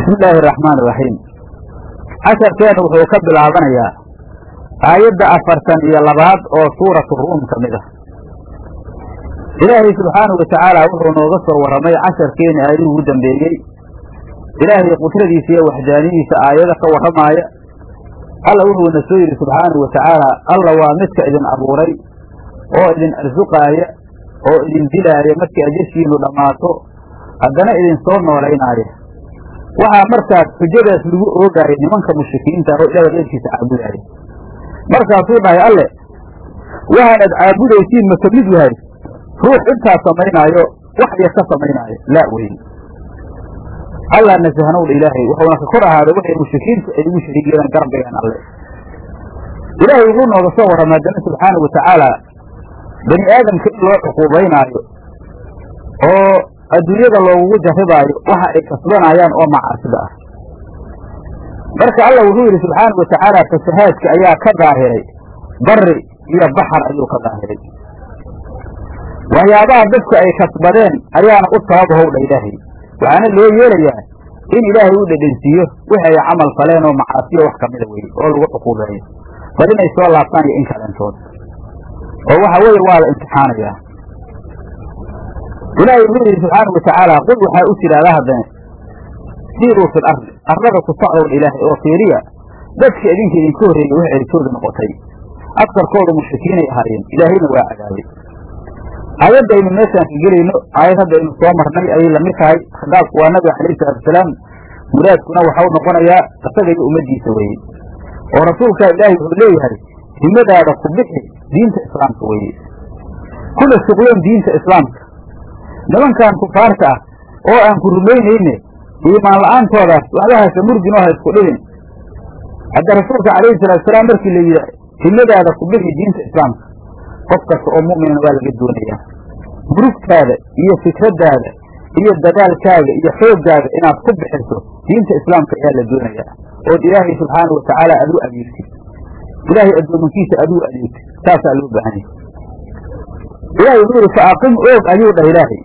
bismi illaahi araxmaan iraxiim casharkeenu wuxuu ka bilaabanayaa aayadda afartan iyo labaad oo suuratu ruum ka mid ah ilaahay subxaanahu watacaala wuxuu nooga soo warramay casharkeeni aayaduu ugu dambeeyey ilaahay qudradiisa iyo waxdaanidiisa aayado ka warramaaya alla wuxuuna soo yidhi subxaanahu watacaala alla waa midka idin abuuray oo idin arsuqaaya oo idin dilaaya markii ajashiinu dhammaato haddana idin soo noolaynaaya waxaa markaas xujadaas lagu oogaaya nimanka mushrikiinta oo ilaahay qeyrkiisa caabudaaya markaasuu dhahay alle waxaanad caabudaysiin ma ka mid yahay ruux intaas samaynaayo wax yar ka samaynaayo laa weyn allah nasahnowdha ilaahay wuxuuna ka kor ahaaday waxay mushrikiintu ay ugu shariig yeeleen garabgayaan alle ilaahay wuxuu nooga soo warramay haddana subxaanau watacaala bani aadamka in loo cuquubaynaayo oo adduunyada loogugu jarribaayo waxa ay kasbanayaan oo macaasida ah marka alla wuxuu yidhi subxaanau watacaala fasahaadka ayaa ka daahiray bari iyo baxar ayuu ka daahiray waxyaabaha dadku ay kasbadeen ayaana u sabab howdha ilaahay waxaana loo yeelayaa in ilaahay u dhedhensiiyo wixi ay camal faleen oo macaasiyo wax kamida weye oo lagu cuquubeeyo bal inay soo laabtaan iyo in kaleentood oo waxa weeye waa la imtixaanayaa ilaahay wuxuu yidhi subxaanau watacaala qul waxaa u tidhaahdaa haddane siiruu fil ardi arlada ku socdowdha ilaahay oo fiiriya dadka idinka idinka horreeyey wax ceritooda noqotay agsarkoodu mushrikiinay ahaayeen ilaahayna waa cadaabay aayadda aynu meeshaan ka gelayno aayad hadda aynu soo marnay ayay lamid tahay khitaabku waa nabiga calayhi salatusalaam muraadkuna waxau noqonayaa isaga iyo ummaddiisa weeye oo rasuulkaa ilaahay wuxuu leeyahay himadaada ku bixi diinta islaamka weeye kuna shuqloon diinta islaamka nimankan kufaarta ah oo aan ku rumaynayne iimaan la-aantoodaas waxbahaasa murgin oo ha isku dhibin hadda rasuulka calayhi salaatusalaam markii la yidhi himadaada ku bixi diinta islaamka qof kasta oo mu'minana waa laga doonayaa murugtaada iyo fikraddaada iyo dadaalkaaga iyo xooggaaga inaad ku bixiso diinta islaamka ayaa la doonayaa ood ilaahay subxaanau watacaala aad u adeegtid ilaahay addoomankiisa aad u adeegtid saasaa loo baahanya ilaahay wuxuu yidhi fa aqim oog ayuu dhah ilaahay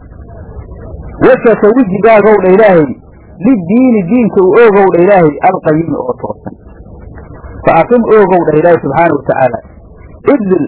wejaka wejigaagaw dha ilaahay liddiini diinka u oogow dha ilaahay alqayimi oo toosan fa aqim oogow dhah ilaahay subxaanau watacaala idil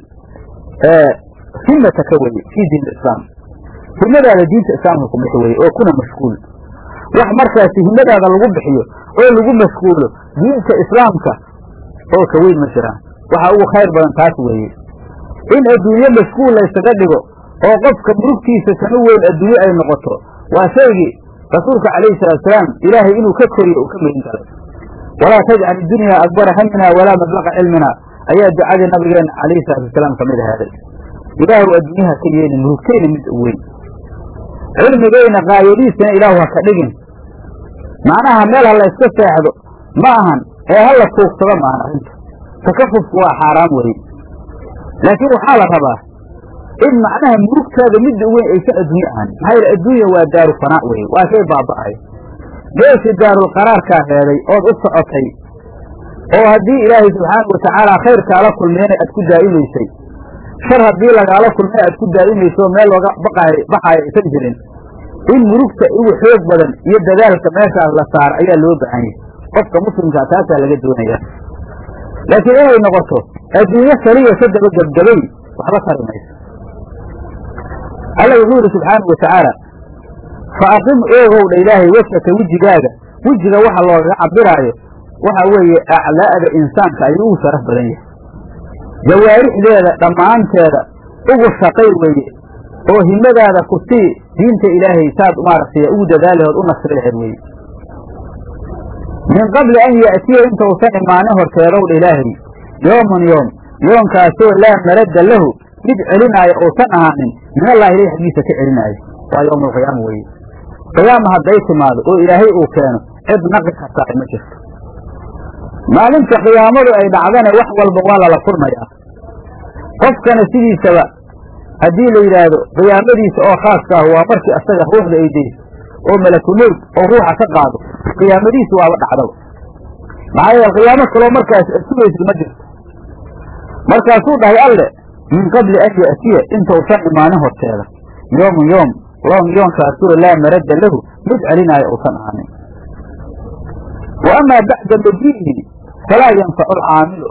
himataka weye fii diin islaam himadaada diinta islaamka ku bixi weye oo kuna mashquul wax markaasi himadaada lagu bixiyo oo lagu mashquulo diinta islaamka oo ka weyn ma jiraan waxaa ugu khayr badan taas weeye in adduunye mashquul laysaga dhigo oo qofka murugtiisa tanu weyn adduunye ay noqoto waa shaygii rasuulka calayhi salaatusalaam ilaahay inuu ka koriyo uu ka meyin galay walaa tajcal idunyaa akbara hamina walaa mablaqa cilmina ayaa ducadii nabigeena calayhi salaatusalaam kamid ahaaday ilaahu adduunyaha ka yeelin murugtayna mid u weyn cilmigayna qaayadiisana ilaahu ha ka dhigin macnaha meel ha la yska seexdo ma ahan ee ha la tuugsado maahan arrinta takafufku waa xaaraam weye laakiin waxaa la rabaa in macnaha murugtaada midda u weyn aysan adduunye ahan maxaa yeele adduunya waa daaru fanaa weye waa shay baaba'ay meeshii daarul qaraarkaa heeday ood u socotay oo haddii ilaahay subxaanau watacaala khayrkaala kulmeyna aad ku daa'imaysay shar haddii lagaala kulmay aad ku daa'imayso meel looga baqaayo baxaayo aysan jirin in murugta ugu xoog badan iyo dadaalka meeshaas la saaro ayaa loo baahan yahay qofka muslimkaa taasaa laga doonaya laakiin inay noqoto adduunyo kaliya sadaba gebgabay waxba tari mayso alla wuxuu yidhi subxaanau watacaala fa aqim oogow dha ilaahay wejhaka wejigaaga wejiga waxa loogaga cabiraayo waxa weeye aclaa'da insaanka ayuu ugu sharaf badan yahay jawaarixdeeda dhammaanteeda ugu shaqay weeye oo himadaada ku sii diinta ilaahay saad maaragtay ugu dadaalahood u nasri laheed weeye min qabli an ya'tiya intausan imaanin horteedow dha ilaahay yoomun yoom yoonkaasoo laa maradda lahu mid celinaayo uusan ahaanin min allahi ilahi xaggiisa ka celinaayo waa yowmaalqiyaama weeye qiyaama hadday timaado oo ilaahay uu keeno cid naqi kartaa ma jirto maalinta qiyaamadu ay dhacdana wax walba waa lala furmayaa qofkana sidiisaba haddii la yidhaahdo qiyaamadiisa oo khaaska ah waa markii asaga ruuxda ay dayso oo malakumowd oo ruuxa ka qaado qiyaamadiisu waaba dhacdaba maxaa yeele qiyaamo kaloo markaas sugaysid ma jirto markaasuu dhahay alle min qabli an ya'tiya intausan imaanin horteeda yoomun yoom loon yoonkaasoo laa maradda lahu mid celinaayo uusan ahaanin wa amaa bacda majiihi falaa yanfacu alcaamilu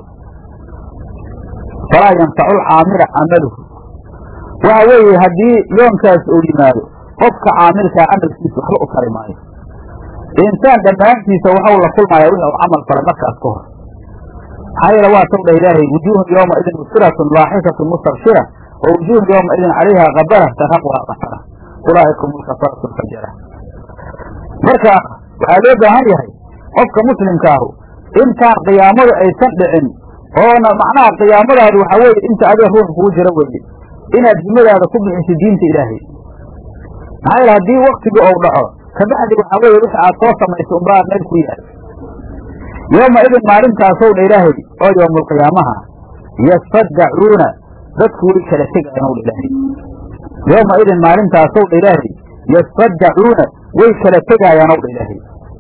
falaa yanfacu alcaamila camaluhu waxa weeye haddii yoonkaas uu yimaado qofka caamilkaa camalkiisa waxba u tari maayo insaan dhammaantiisa waxau la kulmayaa wixii u camal falay markaas ka hor maxaa yeele waa taw dhah ilaahay wujuuhun yowma idin musiratun laaxikatun mustabshira wa wujuuhun yowma idin calayha kabara taraqwa qatara ulaa'ika hum lkafaratu lfajara marka waxaa loo baahan yahay qofka muslimkaahu intaan qiyaamadu aysan dhicin oona macnaha qiyaamadaadu waxaa weeye inta adiga ruux kugu jira weeye inaad himadaada ku bixiso diinta ilaahay maxaa yeele haddii waktigii ou dhaco kabacdi waxaa weeye wixii aad soo samayso unbaa meel ku yaal yooma idin maalintaasow dha ilaahay oo yowmulqiyaamaha yasfadacuuna dadku way kala tegayaan ow dha ilaahay yooma idin maalintaasow dha ilaahay yasfadacuuna way kala tegaayaan ow dha ilaahay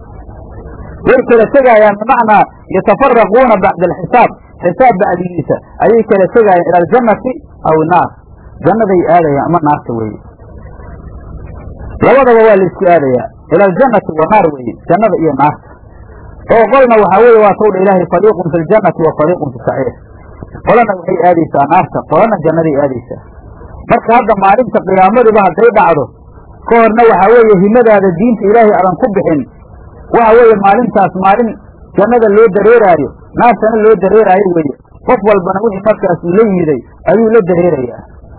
way kala tegaayaan bimacnaa yatafaraquuna bacda alxisaab xisaab bacdigiisa ayay kala tegaayaan ila aljannati aw naar jannaday aadayaan ama naarta weeye labadaba waa la isku aadayaa ila aljannati wa naar weeye jannada iyo naarta oo qolna waxaa weeye waa tawdha ilaahay fariiqun fi ljannati wa fariiqun fi saciir qolana waxay aadaysaa naarta qolana jannaday aadaysaa marka hadda maalinta qiyaamadiba hadday dhacdo ka horna waxaa weeye himadaada diinta ilaahay adan ku bixin waxa weeye maalintaas maalin jannada loo dareeraayo naartana loo dareeraayo weeye qof walbana wixii markaas uu la yimiday ayuu la dareerayaa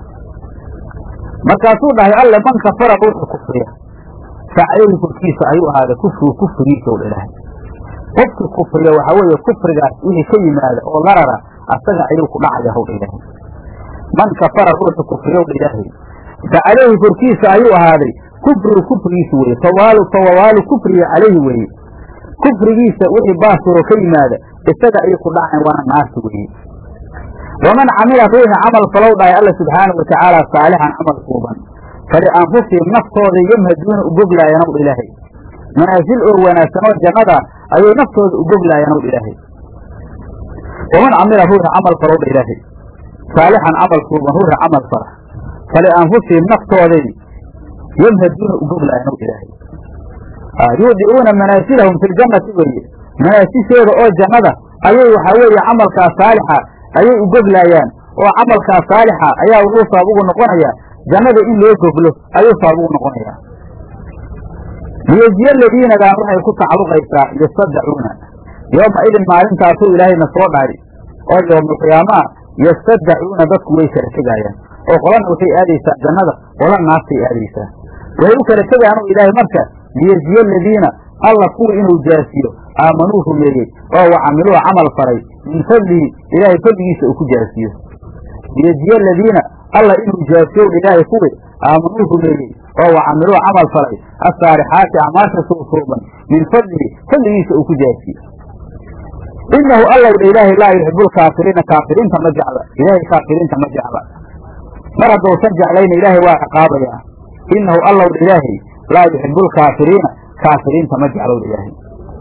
markaasuu dhahay alle man kafara ruuxu kufriya facayhi korkiisa ayuu ahaaday kufrigu kufrigiisa u ilaahay qofkii kufriya waxaa weeye kufrigaas wixii ka yimaada oo larara asaga ayuu ku dhacaya howdha ilaahay man kafara ruuxu kufriya wdha ilaahay fa calayhi korkiisa ayuu ahaaday kufrigu kufrigiisa weeye fawaalu fawawaalu kufriga calayhi weeye kufrigiisa wixii baasiro ka yimaada isaga ayay ku dhacayan waana naarta weeye waman camila ruuxi camal falow dhahay alla subxaanau watacaala saalixan camal suuban falianfusihim naftooda yamhaduuna u boglaayaan ow dha ilaahay manaasil oo wanaagsan oo jannada ayay naftooda u boglaayaan ow dha ilaahay waman camila ruuxi camal falow dha ilaahay saalixan camal suuban ruuxi camal fala falianfusihim naftooday yamhaduuna u boglaayaan ow dha ilaahay yuudicuuna manaasilahum fi ljannati weeye manaasishooda oo jannada ayay waxaa weeye camalkaas saalixa ayay u goglaayaan oo camalkaas saalixa ayaa wuxuu sabab ugu noqonaya jannada in loo goglo ayuu sabab ugu noqonaya liyejiya aladiinadan waxay ku tacalluqaysaa yastadacuuna yooma idin maalintaasuu ilaahayna soo dhahay oo yowmalqiyaamaha yastadacuuna dadku way kala tegaayaan oo qolana waxay aadaysaa jannada qola naartay aadaysaa waxay u kala tegayaan o ilaahay marka liyejiya aladiina alla kuwii inuu jaasiyo aamanuu rumeeyey oo wacamiluu camal faray min fadlihi ilaahay fadligiisa uu ku jaasiyo liyejiya aladiina alla inuu jaasiyow ilaahay kuwii aamanuu rumeeyey oo wacamiluu camal faray asaalixaati acmaasha suusuuban min fadlihi fadligiisa uu ku jaasiyo inahu allow dha ilaahay laa yuxibu lkaafiriina kaafiriinta ma jecla ilaahay kaafiriinta ma jecla mar haddousan jeclayna ilaahay waa ciqaabayaa inahu allow dha ilaahay laa yuxibu lkaafiriina kaafiriinta ma jeclow dha ilaahay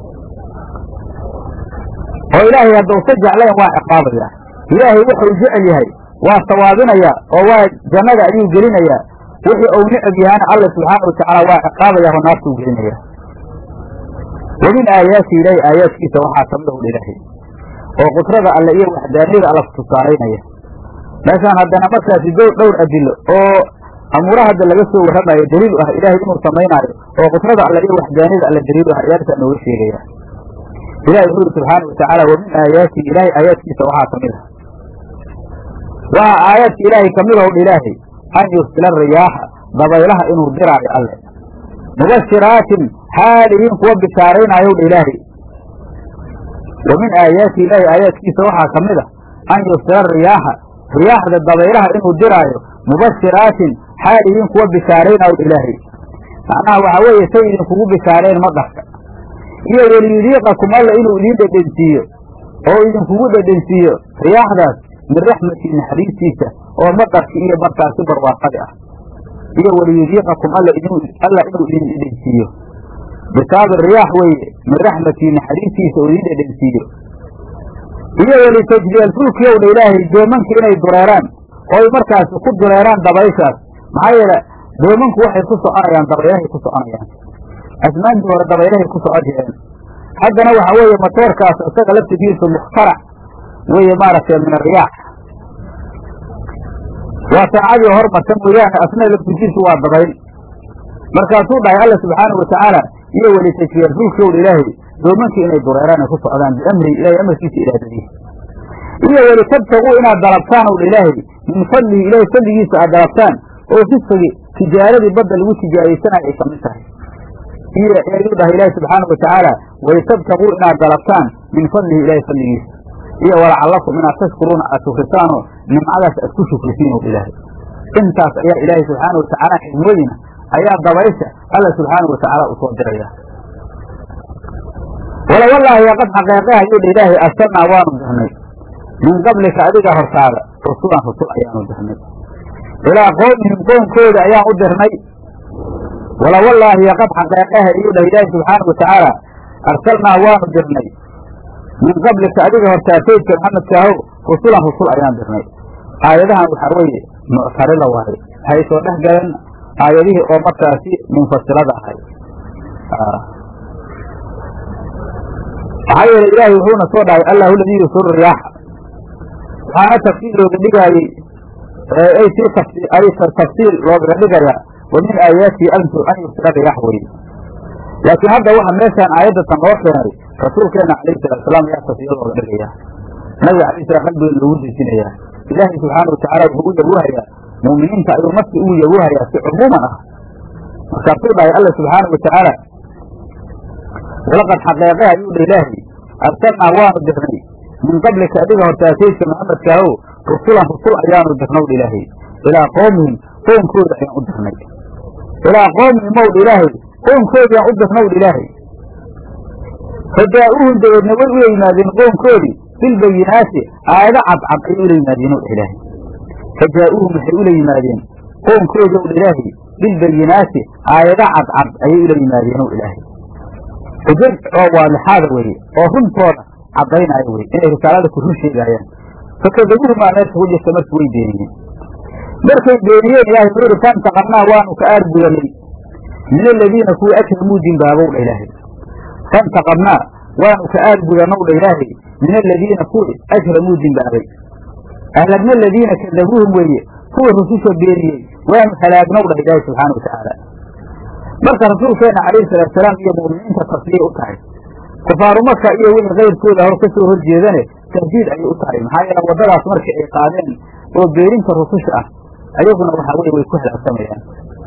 oo ilaahay haddousan jeclayn waa ciqaabayaa ilaahay wuxuu jecel yahay waa sawaabinayaa oo waa jannada ayuu gelinayaa wixii uu nicab yahaana alla subxaana watacaala waa ciqaabayaa oo naartuu gelinayaa wa min aayaati ilaahi aayaadkiisa waxaa kamid ahu ilaahay oo qudrada alle iyo waxdaaniyada alla kutusaalaynaya meeshaan haddana markaasi dowr dhowr adilo oo amuuraha hadda laga soo warramayo daliil u ah ilaahay inuu samaynaayo oo qudrada alle iyo waxdaaniyada alle daliil u ah ayaalkaa nooga sheegaya ilahi wuxuu yidhi subxaana watacaala wa min aayaati ilaahay aayaadkiisa waxaa kamid ah waxaa aayaadka ilaahay kamid ahu ilaahay an yursila riyaaxa dabaylaha inuu diraayo alle mubashiraatin xaalihiin kuwa bishaaraynaayow dha ilaahay wa min aayaati ilaahi aayaadkiisa waxaa ka mid a an yursila riyaaxa riyaaxda dabaylaha inuu diraayo mubashiraatin xaalihiin kuwa bishaaraynaayow dha ilaahay macnaha waxaa weeye say idinkugu bishaareen maqarka iyo weliyudiiqakum alla inuu idiin dhedhensiiyo oo idinkugu dhedhensiiyo riyaaxdaas min raxmatii naxariistiisa oo maqarki iyo markaasi barwaaqadi ah iyo weliyudiiqakum alla alla inuu idin dhedhensiiyo bisaabi riyaax weeye min raxmatii naxariistiisa oo idin dhedhensiiyo iyo welitajriyalfulkiyow dha ilaahay doomanka inay dureeraan ooy markaasi ku dureeraan dabayshaas maxaa yeele doomanku waxay ku soconayaan dabaylahay ku soconayaan asmaantii hore dabaylahay ku soco jireen haddana waxa weeye matoorkaas isaga laftigiisu mukhtarac weeye maaragtay min ariyaax waa saacadii hormarta mooyaane asna laftigiisu waa dabayl markaasuu dhahay alla subxaanau watacaala iyo welitajiya rasuulkowdha ilaahay doomankii inay dureeraan ay ku socdaan biamri ilahay amarkiisa iraadadiisa iyo welitabtaguu inaad dalabtaan owdha ilaahay min fadlihi ilahay fadligiisa aad dalabtaan oo risqigi tijaaradii badda lagu tijaaraysanayo ay kamid tahay iyo ayuu dhahay ilaahi subxaanau watacaala welitabtaguu inaad dalabtaan min fadlihi ilahay fadligiisa iyo walacallakum inaad tashkuruuna aad shukrisaanoo nimcadaas aad ku shukrisiin owdha ilaahay intaas ayaa ilaahay subxaana watacaala xigmooyina ayaa dabaysha alla subxaana watacaala u soo diraya wala wallaahi qad xaqeeqe ayuu dha ilaahay arsalnaa waanu dirnay min qablika adiga hortaada rusulan rusul ayaanu dirnay ilaa qowmihim qoonkooda ayaan u dirnay wala wallaahi qad xaqeeqeha ayuu dhah ilaahay subxaana watacaala arsalnaa waanu dirnay min qablika adiga hortaa saydka maxamedkaahow rusulan rusul ayaan dirnay aayadahan waxaa weeye muctarida waaye waxay soo dhex galeen aayadihii oo markaasi munfasilada ahay maxaa yeele ilaahay wuxuuna soo dhahay allahu ladii yusuru riyaaxa waxaana tafsiir looga dhigaayey ay sii ay tafsiir loogaga dhigayaa wa min aayaatihi antu an yursila riyaax weye laakiin hadda waxa meeshaan aayadatan loo keenay rasuulkeena calayhi salatu salaam ayaa tafsiir looga dhigaya nabiga alayh salam qalbigeeda loogu dejinayaa ilaahay subxaana watacaala wuxuu u yaguhayaa mu'miniinta ayuu nafsi ugu yaguhayaa si cumuuman ah markaasuu dhahay alla subxaana watacaala walaqad xaqeeqe ayuu dha ilaahay arsalnaa waanu dirnay min qablika adiga hortaa saydka maxamedkaahow rusulan rusul ayaanu dirnow dha ilaahay ilaa qoomihim qoonkooda ayaan u dirnay ilaa qoomihim ow dha ilaahay qoonkoodiyaan u dirnow dha ilaahay fadaa-uuhum dabeedna way ula yimaadeen qoonkoodii bilbayinaati aayado cadcad ayay ula yimaadeen ow dha ilaahay fadaa-uuhum waxay ula yimaadeen qoonkoodi ow dha ilaahay bilbayinaati aayado cadcad ayay ula yimaadeen ow ilaahay xujaj oo waadixaada weeye oo runtooda caddaynaayo weye inay risaalada ku run sheegaayaan fakadabuhumaa meesha ku jirta markii way beeniyeen markay beeniyeen ilaahay wuxuu ihi fantaqamnaa waanu ka aargudanay min aladiina kuwii ajramuu dimbaabow dha ilaahay fantaqamnaa waanu ka aargudanow dha ilaahay min aladiina kuwii ajramuu dimbaabay ahlagna aladiina kadabuuhum weeye kuwii rususha beeniyey waanu halaagnow dhah ilaahay subxaana watacaala marka rasuulkeena calayhi salaatusalaam iyo mu'miniinta tasliyay u tahay kufaaru maka iyo wixii kayrkooda hor ka soo horjeedane tahdiid ayay u tahay maxaa yeele waddadaas markii ay qaadeen oo beerinta rususha ah ayaguna waxaa weye way ku halaagsamayaan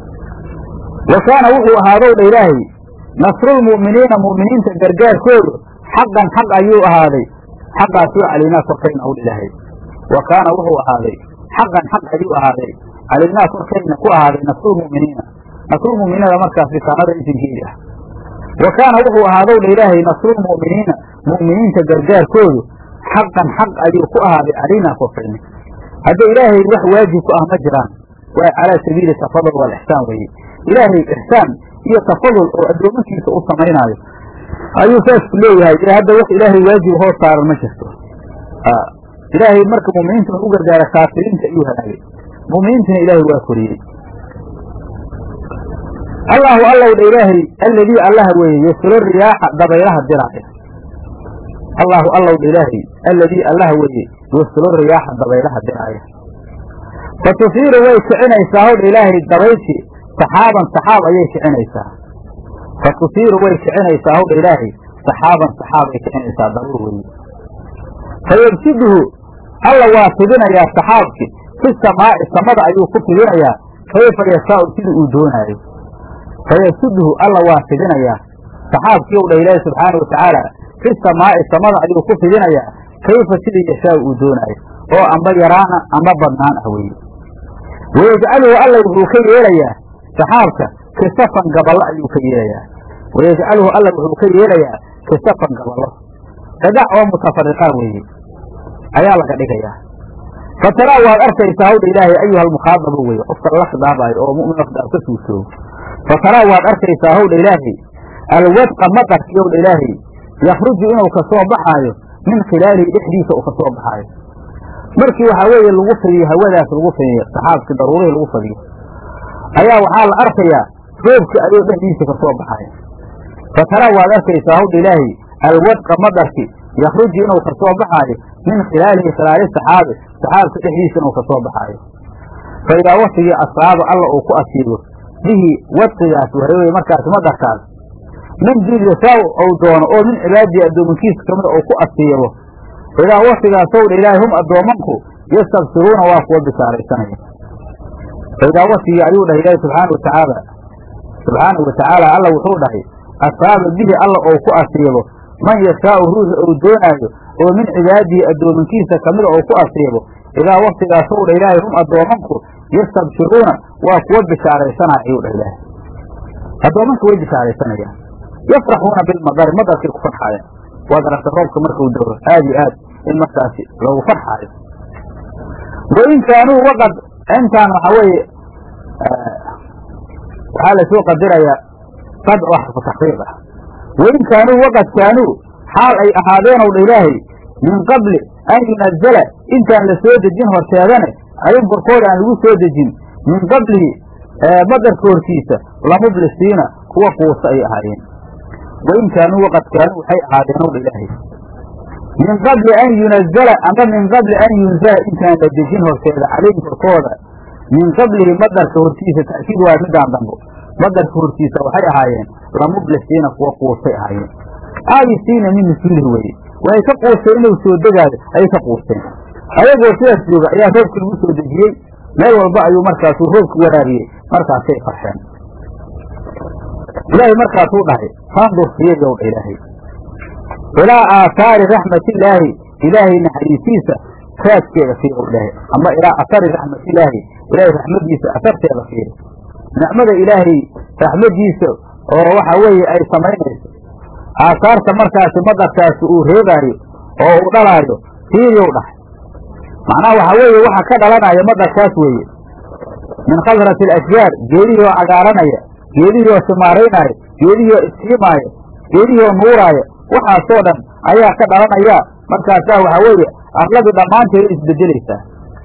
wa kaana wuxuu ahaadow dha ilaahay nasrulmu'miniina mu'miniinta gargaarkoodu xaqan xaq ayuu ahaaday xaqaasoo calaynaa korkayna ow dha ilaahay wa kaana wuxuu ahaaday xaqan xaq ayuu ahaaday calaynaa korkayna ku ahaaday nasrulmu'miniina nasrulmu'miniinada markaas rikaanada isinkeedi ah wa kaana wuxuu ahaadow dha ilaahay nasrulmu'miniina mu'miniinta gargaarkoodu xaqan xaq ayuu ku ahaaday calaynaa korkayna hadda ilaahay wax waajib ku ah ma jiraan waa calaa sabiili tafadul walixsaan weeye ilaahay ixsaan iyo tafadul oo addoomankiisa u samaynaayo ayuu saas ku leeyahay ee hadda wax ilaahay waajib hoo saaran ma jirto ilaahay marka mu'miniinta u gargaara kaafiriinta ayuu halaagay mu'miniintana ilaahay waa koriyey allahu allow dha ilaahay alladii allaha weeye yaslo riyaaxa dabaylaha diraaya allahu allow dha ilaahay alladii allaha weeye yaslo riyaaxa dabaylaha diraaya fa tusiiru way kicinaysaa howdha ilaahay dabayshi saxaaban saxaab ayay kicinaysaa fa tusiiru way kicinaysaa howdha ilaahay saxaaban saxaab ay kicinaysaa dabuur weeye fa yabsiduhu alla waa fidinayaa saxaabki fi samaa'i samada ayuu ku fidinayaa kayfa yashaau sidii uu doonaayo fayasudhu alla waa fidinayaa saxaabkii u dha ilaahi subxaana watacaala fi samaa'i samada ayuu ku fidinayaa kayfa sidii yashaau uu doonaayo oo amba yaraana amba badnaan ah weeye wayajcaluhu alla wuxuu ka yeelayaa saxaabka kisafan gaballo ayuu ka yeelayaa wayajcaluhu alla wuxuu ka yeelayaa kisafan gaballo dhagax oo mutafariqaa weeye ayaa laga dhigayaa fataraa waad arkaysaa hawdha ilaahay ayuha almukhaadabu weye qofka lala khidaabaayo oo mu'min khidaab ka suusoogo fataraa waad arkaysaa howdha ilaahay alwadqa maqarkii owdha ilaahay yakhruju inuu ka soo baxaayo min khilaalihi dhexdiisa uu ka soo baxaayo markii waxaa weeye lagu fidiyo hawadaas lagu fidiyo saxaabkii daruurihii lagu fidiyo ayaa waxaa la arkayaa roobkii ayuu dhexdiisa ka soo baxayo fataraa waad arkaysaa howdha ilaahay alwadqa madarki yakruju inuu ka soo baxaayo min khilaalihi khilaali saxaabi saxaabka dhexdiisa inuu ka soo baxaayo fa idaa waktigii asaaba alla uu ku asiibo bihi wadqigaas wareewey markaas madarkaas min diin yasaaw ou doono oo min cibaadii addoomankiisa kamida uu ku asiibo idaa waktigaasow dha ilaahay hum addoomanku yastabsiruuna waa kuwa bishaaraysanaya idaa waktigii ayuu dhahay ilaahi subxaana watacaala subxaanahu watacaala alla wuxuu dhahay asaaba bihi alla ou ku asiibo man yashaau ruuxi ou doonaayo oo min cibaadihi addoomankiisa kamida ou ku asiibo idaa waktigaasow dha ilaahay hum addoomanku yastabsiruuna waa kuwa bishaaraysanaya ayuu dhah ilaahay addoomanka way bishaaraysanayaan yafraxuuna bilmadari madarkay ku farxaayaan waad aragta roobka markuu daro aad iyo aad in markaasi loogu farxaayo wain kaanuu waqad intaan waxaa weeye waxaa lasoo qadirayaa sad oo xarfu taxqiiq ah wain kaanuu waqad kaanuu xaal ay ahaadeenow dha ilaahay min qabli an yunazala intaan la soo dejin horteedane ayun korkooda aan lagu soo dejin min qablihi madarka hortiisa lamublisiina kuwa quusa ay ahaayeen wain kaanuu waqad kaanuu waxay ahaadeenow dha ilaahay min qabli an yunazala ama min qabli an yunzala intaan la dejin horteeda calayhim korkooda min qablihi madarka hortiisa ta'kiid waa midaan dambo madarka hortiisa waxay ahaayeen lamublisiina kuwa quusay ahaayeen aayisiina min nusuulihi weye waxay ka quusteen inuu soo degaayo ayay ka quusteen ayagoo sidaas jooga ayaa roobkii lagu soo dejiyey meel walba ayuu markaasuu roobki waraabiyey markaasay farxeen ilaahay markaasuu dhahay fandur fiiryow dha ilaahay ilaa aathaari raxmatillaahi ilaahay naxariisiisa raadkeeda fiirow dhahay ama ilaa athari raxmatillaahi ilaahay raxmadiisa asarteeda fiiri nicmada ilaahay raxmadiisa oo waxa weeye ay samaynayso aasaarta markaasi madarkaasi uu reebaayo oo uu dhalaayo fiiryow dhahay macnaha waxaa weeye waxa ka dhalanaya madarkaas weeye min khadrati alashjaar geedihii oo cagaaranaya geedihii oo simaaraynaayo geedihii oo iskiimaaya geedihii oo nuuraaya waxaasoo dhan ayaa ka dhalanaya markaasaa waxaa weeye arladii dhammaanteeda isbedelaysaa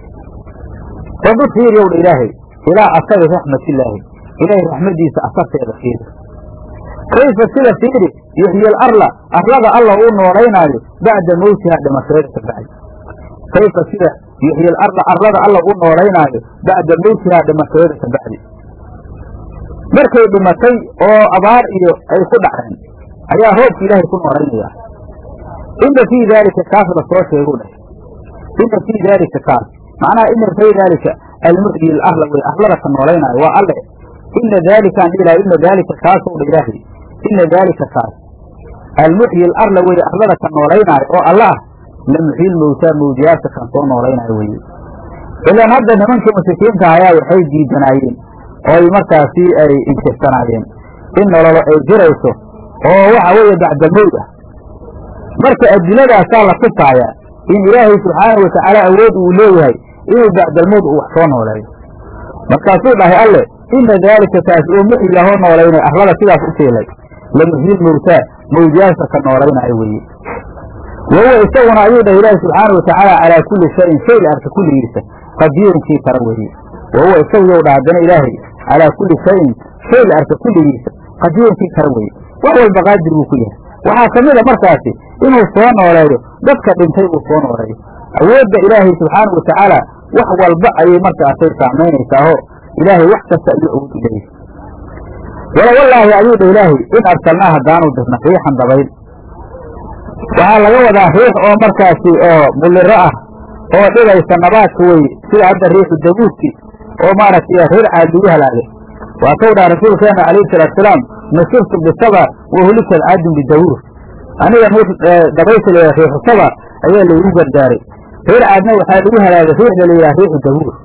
fandur fiiryow dha ilaahay ilaa asari raxmatillaahi ilaahay raxmadiisa asarteeda fiiri kayfa sida fiiri yuxyi alarla arlada alla uu noolaynaayo bacda mawtihaa dhimashadeeda ka bacdi kayfa sida yuxyi alarda arlada alla uu noolaynaayo bacda mawtihaa dhimashadeeda ka bacdi markay dhimatay oo abaar iyo ay ku dhaceen ayaa roobka ilaahay ku noolaynaya ina fii daalika kaas la soo sheegu dheh ina fii daalika kaas macnaha ina fii daalika almuxyi alarla wey arlada ka noolaynaayo waa alle ina daalikaan dhilaha ina daalika kaasow dha ilaahay ina daalika kaas almuxyi alarla weye arlada ka noolaynaayo oo alla ah la muxyil mowtaa mawdiyaasha kan soo noolaynaayo weye ilaan hadda nimankii mushrikiinta ayaa waxay diidanaayeen oo ay markaasi ay inkirsanaayeen in nololo ay jirayso oo waxa weeye bacdalmowd ah marka adilladaasaa la tusaaya in ilaahay subxaanahu watacaala awood uu leeyahay inuu bacdalmowd uu wax soo nooleeyo markaasuu dhahay alle ina daalika kaas oo muxyigahoo noolaynaya arlada sidaas u fiilay la muxyil mowtaa mawdiyaasha ka noolaynaayo weeye wahuwa isaguna ayuu dhahay ilaahi subxaana watacaala calaa kulli shayin shay la arka kulligiisa qadiirunkii kara weeye wahuwa isagu yow dha haddana ilaahay calaa kulli shayin shay la arka kulligiisa qadiirunkii kara weeye wax walba qaadir buu ku yahay waxaa ka mid a markaasi inuu soo nooleeyo dadka dhintay uu soo nooleeyo awoodda ilaahay subxaanau watacaala wax walba ayay markaasay saamaynaysaao ilaahay wax kasta ayuu awood u leeyahay wala wallaahi ayuu dha ilaahay in arsalnaa haddaanu dirna riixan dabayl waxaa laga wadaa riix oo markaasi oo muliro ah oo dhibaysa nabaadka weye sida hadda riixu dabuudki oo maaragtay reer caad lagu halaagay waa kau dhaha rasuulkeena calayhi salaatusalaam nusirtu bisaba wa hulikad caadun bidawuur aniga dabaysha la yidhaha riixu saba ayaa laygu gardaaray reer caadna waxaa lagu halaagay riixda la yidhaha riixu dabuur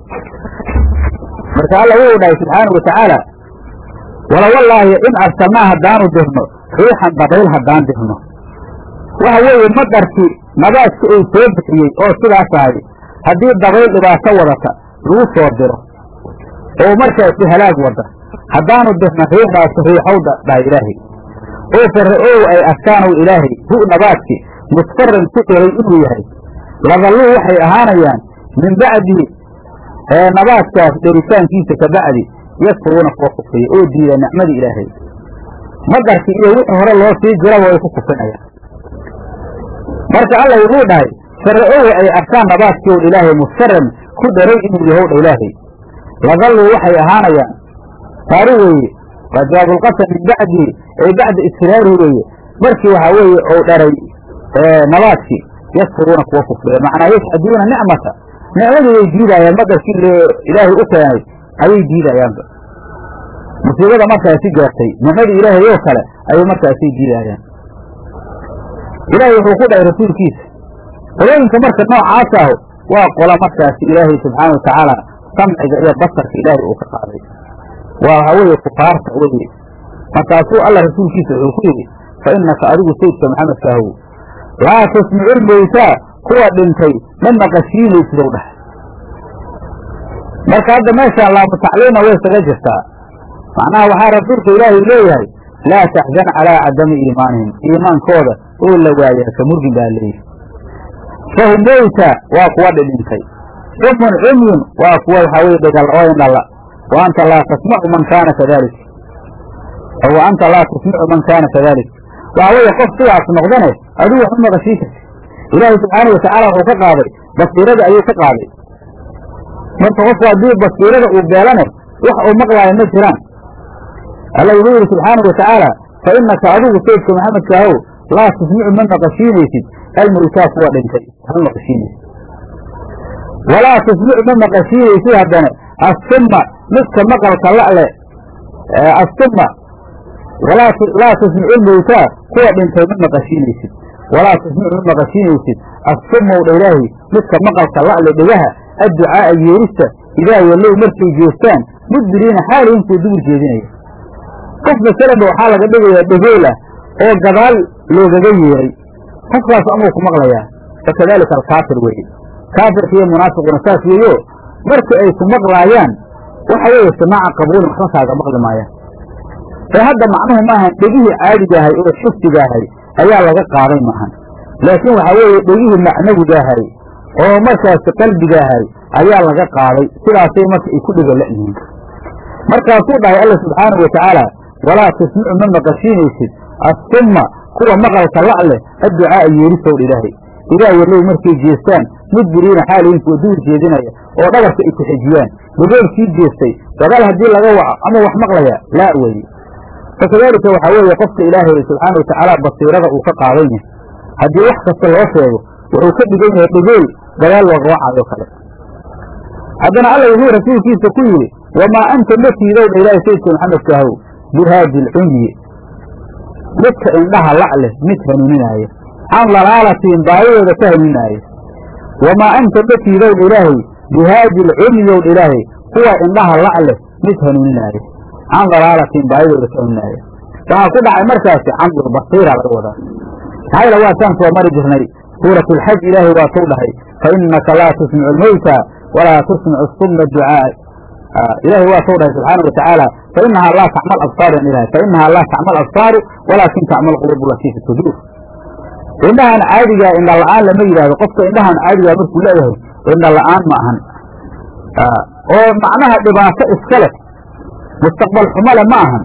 marka alla wuxuu dhahay subxaana wa tacaala wala wallaahi in arsalnaa haddaanu dirno riixan dabayl haddaan dirno waxa weeye madarkii nabaadki uu soo bixiyey oo sidaas ahay haddii dabayl dhibaato wadata lagu soo diro oo markaasi halaag wada haddaanu dirna riixdaasi riixowda dhaha ilaahay oo farra-ow ay arkaanow ilaahay hu nabaadki musfaran ku dhelay inuu yahay ladalluu waxay ahaanayaan min bacdi nabaadkaas dheritaankiisa ka bacdi yakfuruuna kuwa kufriya oo diida nicmadii ilaahay madarkii iyo wixii hore loo sii jiraba way ku kufinayaan marka alla wuxuu dhahay shara'owa ay arkaan nabaadkii ow ilaahay mustaran ku dharay inuu yahow dha ilaahay ladalluu waxay ahaanayaan taari weeye waa jawaabulqasam min bacdi ay bacda istiraarihi weeye markii waxaa weeye ou dharay nabaadkii yakfuruuna kuwa kufriya macnaa yashhaduuna nicmata nicmadii way diidaayaan madarkii ilaahay u keenay ayay diidayaanba musiibada markaasi gaartay nicmadii ilaahay oo kale ayay markaasay diidaayaan ilaahay wuxuu ku dhahay rasuulkiisa qolooyinka marka noocaas ahu waa qola markaasi ilaahay subxaana watacaala samciga iyo basarka ilaahay uu ka qaaday waa waxaa weeye kufaarta weye markaasuu alla rasuulkiisa wuxuu ku yidhi fa innaka adigu sayidka maxamedka ahow laa tasmicu lmowtaa kuwa dhintay ma maqashiinaysid ow dhahay marka hadda meeshaan laamu tacliima way isaga jirtaa macnaha waxaa rasuulka ilaahay leeyahay laa taxzan calaa cadami iimaanihim iimaankooda oo la waayaa ka murgin baa leeyihi fahum mowta waa kuwa dhidhintay sumun cumyun waa kuwa waxaa weye dhegal oo indhala wa anta laa tasmacu man kaana kadalik wa anta laa tasmicu man kaana kadalik waxaa weeye qof sidaas noqdane adigu wax u maqashii karti ilaahay subxaana watacaala wuxuu ka qaaday basiirada ayuu ka qaaday marka qofku haddii basiirada uu beelane wax uu maqlaayo ma jiraan alla wuxuu yidhi subxaana watacaala fa innaka adigu sayidka maxamedka ahow laa tusmicu ma maqashiinaysid almowtaa kuwa dhintay hal maqashiinaysid walaa tusmicu ma maqashiinaysid haddana assumma midka maqalka la'le assumma laa tusmicu lmowtaa kuwa dhintay ma maqashiinaysid walaa tusmicu ma maqashiinaysid assummow dha ilaahi midka maqalka la'le dhegaha adducaa'a yeerista idaa wallow markay jeestaan mudbiriina xaalihin kuwa dubur jeedinaya qof masalanba waxaa laga dhigayaa dhegool ah oo gadaal loogaga yeeray qofkaas amuu ku maqlayaa fakadalika alkaafir weeye kaafirka iyo munaafiquna saas weeyo markii ay ku maqlaayaan waxa weeye samaaca qabuulin waxba kaaga maqli maayaan ee hadda macnuhu maahan dhegihii caadigahay oo xifdigaahay ayaa laga qaaday maahan laakiin waxaa weeye dhegihii macnawigaahay oo markaasi qalbigaahay ayaa laga qaaday sidaasay marka ay ku dhega la'yihiin markaasuu dhahay alla subxaanau watacaala walaa tasmicu ma maqashiinaysid assumma kuwa maqalka la' leh adducaa'a yeerisowdha ilaahay idaa wallow markay jeestaan mudbiriina xaalihin kuwa duur jeedinaya oo dhabarka ay ku xejiyaan dagoolkii jeestay gadaal haddii laga waco ama wax maqlaya laa weeye fakadaalika waxaa weeye qofka ilaahay subxaana watacaala basiirada uu ka qaadan yahay haddii wax kasta loo sheego wuxuu ka dhigan yahay dhegool gadaal looga wacayo kale haddana alla wuxuu rasuulkiisa ku yidhi wamaa anta ma tiidowdha ilaahay sayidka maxamedka ahow bihaadi alcumyi midka indhaha la' leh mid hanuuninaayo can dalaalatiin baadidooda ka hanuuninaayo wamaa anta ma tiidowdha ilaahay bihaadi alcumyowdha ilaahay kuwa indhaha la' leh mid hanuuninaayo can dalaalatiin baadidooda ka hanuuninaayo waxaa ku dhacay markaasi camdul basiira laga wadaa maxayla waataan soo mari jirnay suuratu alxaj ilaahay waa tuu dhahay fa innaka laa tusmicu almowta walaa tusmicu summa ducaa ilaahay waa tuu dhahay subxaana watacaala fa inahaa laa tacmal absaaran ilahay fa inahaa laa tacmal absaaru walaakin tacmal quluubu latii fi suduur indhahan caadigaa indha la'aan lama yidhahdo qofka indhahan caadigaa markuu leeyahay indha la'aan ma ahan oo macnaha dhibaato iska leh mustaqbal xumale ma ahan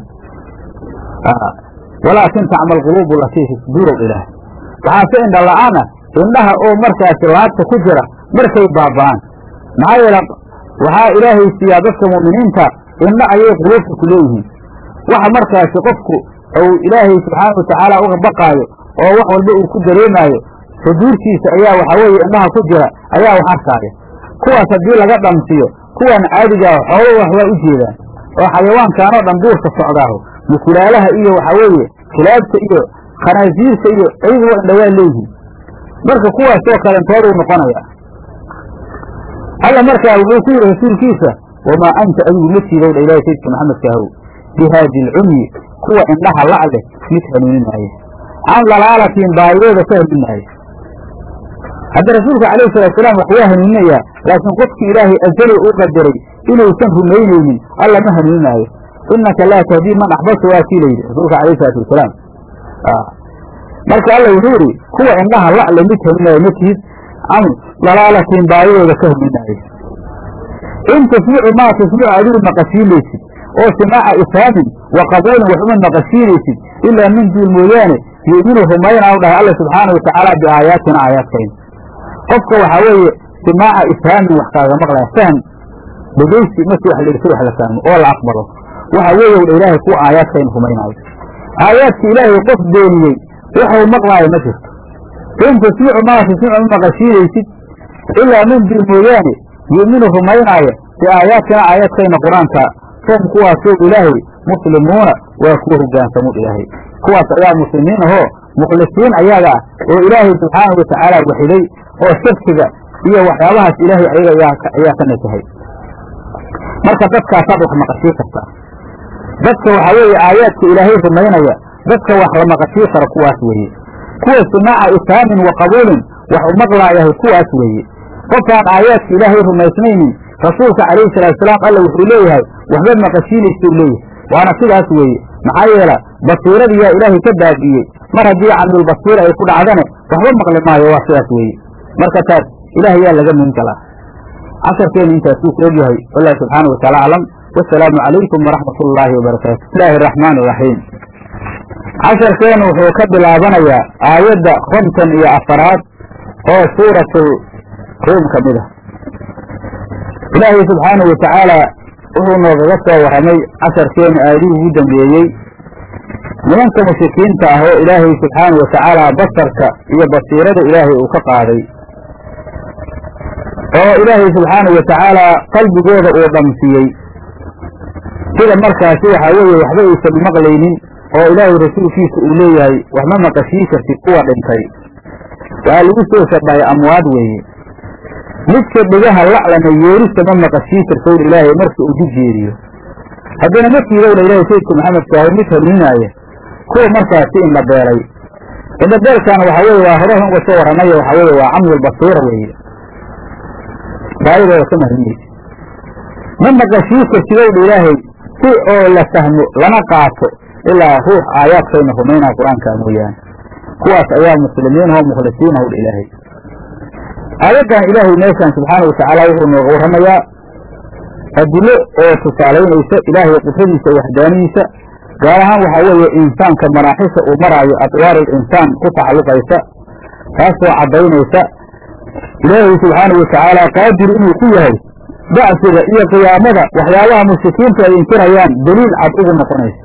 walaakin tacmal quluubu latii fi suduurow ilaah waxaase indha la'aan ah indhaha oo markaasi laabta ku jira markay baaba'aan maxaa yeele waxaa ilaahay siiyaa dadka mu'miniinta indha ayay quluubta ku leeyihiin waxa markaasi qofku uu ilaahay subxaana watacaala uga baqaayo oo wax walba uu ku dareemaayo suduurtiisa ayaa waxaa weeye indhaha ku jira ayaa wax arkaaya kuwaas haddii laga dhamsiyo kuwan caadigaa xoolo wax waa u jeedaan oo xayawaankaanoo dhan duurka socdaaho mukulaalaha iyo waxaa weeye kilaabta iyo khanaasiirta iyo ayaguba indha waa leeyihiin marka kuwaasoo kalentooduu noqonaya alla markaa wuxuu ku yidhi rasuulkiisa wamaa anta adigu ma tiidowdha ilahi sayidka maxamedka ahow bihaadi alcumyi kuwa indhaha la' leh mid hanuuninaaye can dalaalatiin baadidooda ka hanuuninaaye hadda rasuulka calayhi salaatusalaam wax waa hanuuninayaa laakiin qofkii ilaahay azali u qadaray inuusan rumaynaynin alla ma hanuuninaayo inaka laa tahdii man axbabta waa kii layidhi rasuulka alayh salaatu wasalaam marka alla wuxuu yidhi kuwa indhaha la'le mid hanuuninaayo ma tihid can dalaalatiin baadidooda ka hanuuninaayo in tasmicu maa tasmicu adigu maqashiinaysid oo simaaca ifhaamin wa qabuulin waxuma maqashiinaysid ilaa min duul mooyaane yu'minu rumaynaa u dhahay alla subxaanau watacaala biaayaatina aayaadkayna qofka waxaa weeye simaaca ifhaamin wax kaaga maqlaya fahm dhegeysi markii wax laegto wax la fahmo oo la aqbalo waxa weeye wdha ilaahay kuwa aayaadkayna rumaynaayo aayaadka ilaahay qof beeniyey waxuu maqlaayo ma jirto in tasmicu maa tasmicu ma maqashiinaysid ilaa min dil mooyaane yu'minu rumaynaaya biaayaatina aayaadkayna qur-aanka hum kuwaasoo ilaahay muslimuuna waa kuwa hogaansamuun ilaahay kuwaas ayaa muslimiin ahoo mukhlisiin ayaga ah oo ilaahay subxaanahu watacaala waxiday oo shirkiga iyo waxyaabahaas ilaahay ayaga ayaa ka nasahay marka dadkaasaad wax maqashii kartaa dadka waxaa weeye aayaadka ilaahay rumaynaya dadka wax la maqashii kara kuwaas weeye kuwa simaaca ifhaamin wa qabuulin wax u maqlaayahay kuwaas weeye qofkaan aayaadka ilaahay rumaysnaynin rasuulka calayhi salaatusalaam alla wuxuu leeyahay waxba maqashiinaysuu leeyahay waana sidaas weeye maxaa yeela basiiradiyaa ilaahay ka baabi'iyey mar haddii camdulbasiira ay ku dhacdane waxba maqli maayo waa sidaas weeye marka taas ilaah yaa laga min galaa casharkeenu intaasuu ku ogyahay wallahu subxaana wataala aclam wasalaamu calaykum waraxmat ullaahi wabarakaatu bismillaahi araxmaan iraxiim casharkeenu wuxuu ka bilaabanayaa aayadda konton iyo afaraad oo suuratul ruum ka mid ah ilaahay subxaanahu watacaala wuxuu noogaga soo warramay casharkeenu aayadihii ugu dambeeyey nimanka mushrikiinta ah oo ilaahay subxaanahu watacaala basarka iyo basiirada ilaahay uu ka qaaday oo ilaahay subxaanahu watacaala qalbigooda uu dhamsiyey sida markaasi waxaa weeye waxba aysan maqlaynin oo ilaahay rasuulkiisa uu leeyahay waxma maqashii kartid kuwa dhintay waxaa lagu soo shabahay amwaad weeye midka dhegaha laclana yeerista ma maqashii kartowr ilaahay marka uu dib jeediyo haddana markiidowna ilaahay sayidku maxamed kaahay mid hanuunaaya kuwa markaasi in la beelay indhabeelkaana waxaa weeye waa hore uga soo warramayo waxaa weeye waa camdulbasiira weeye baayadooda ka mahrinaysa ma maqashii kartidowdha ilaahay si oo la fahmo lana qaato ilaa ruux aayaadkayna rumaynaa qur-aankaa mooyaane kuwaas ayaa muslimiin oo mukhlisiin howdha ilaahay aayaddan ilaahay meeshaan subxaana watacaala wuxuu nooga warramayaa adilo oo tusaalaynaysa ilaahay qudradiisa waxdaanidiisa gaar ahaan waxaa weeye insaanka maraaxisha uu maraayo adwaarul insaan ku tacalluqaysa taasoo caddaynaysa ilaahay subxaana watacaala qaadir inuu ku yahay bacsiga iyo qiyaamada waxyaabaha mushrikiintu ay inkirayaan daliil cad ugu noqonaysa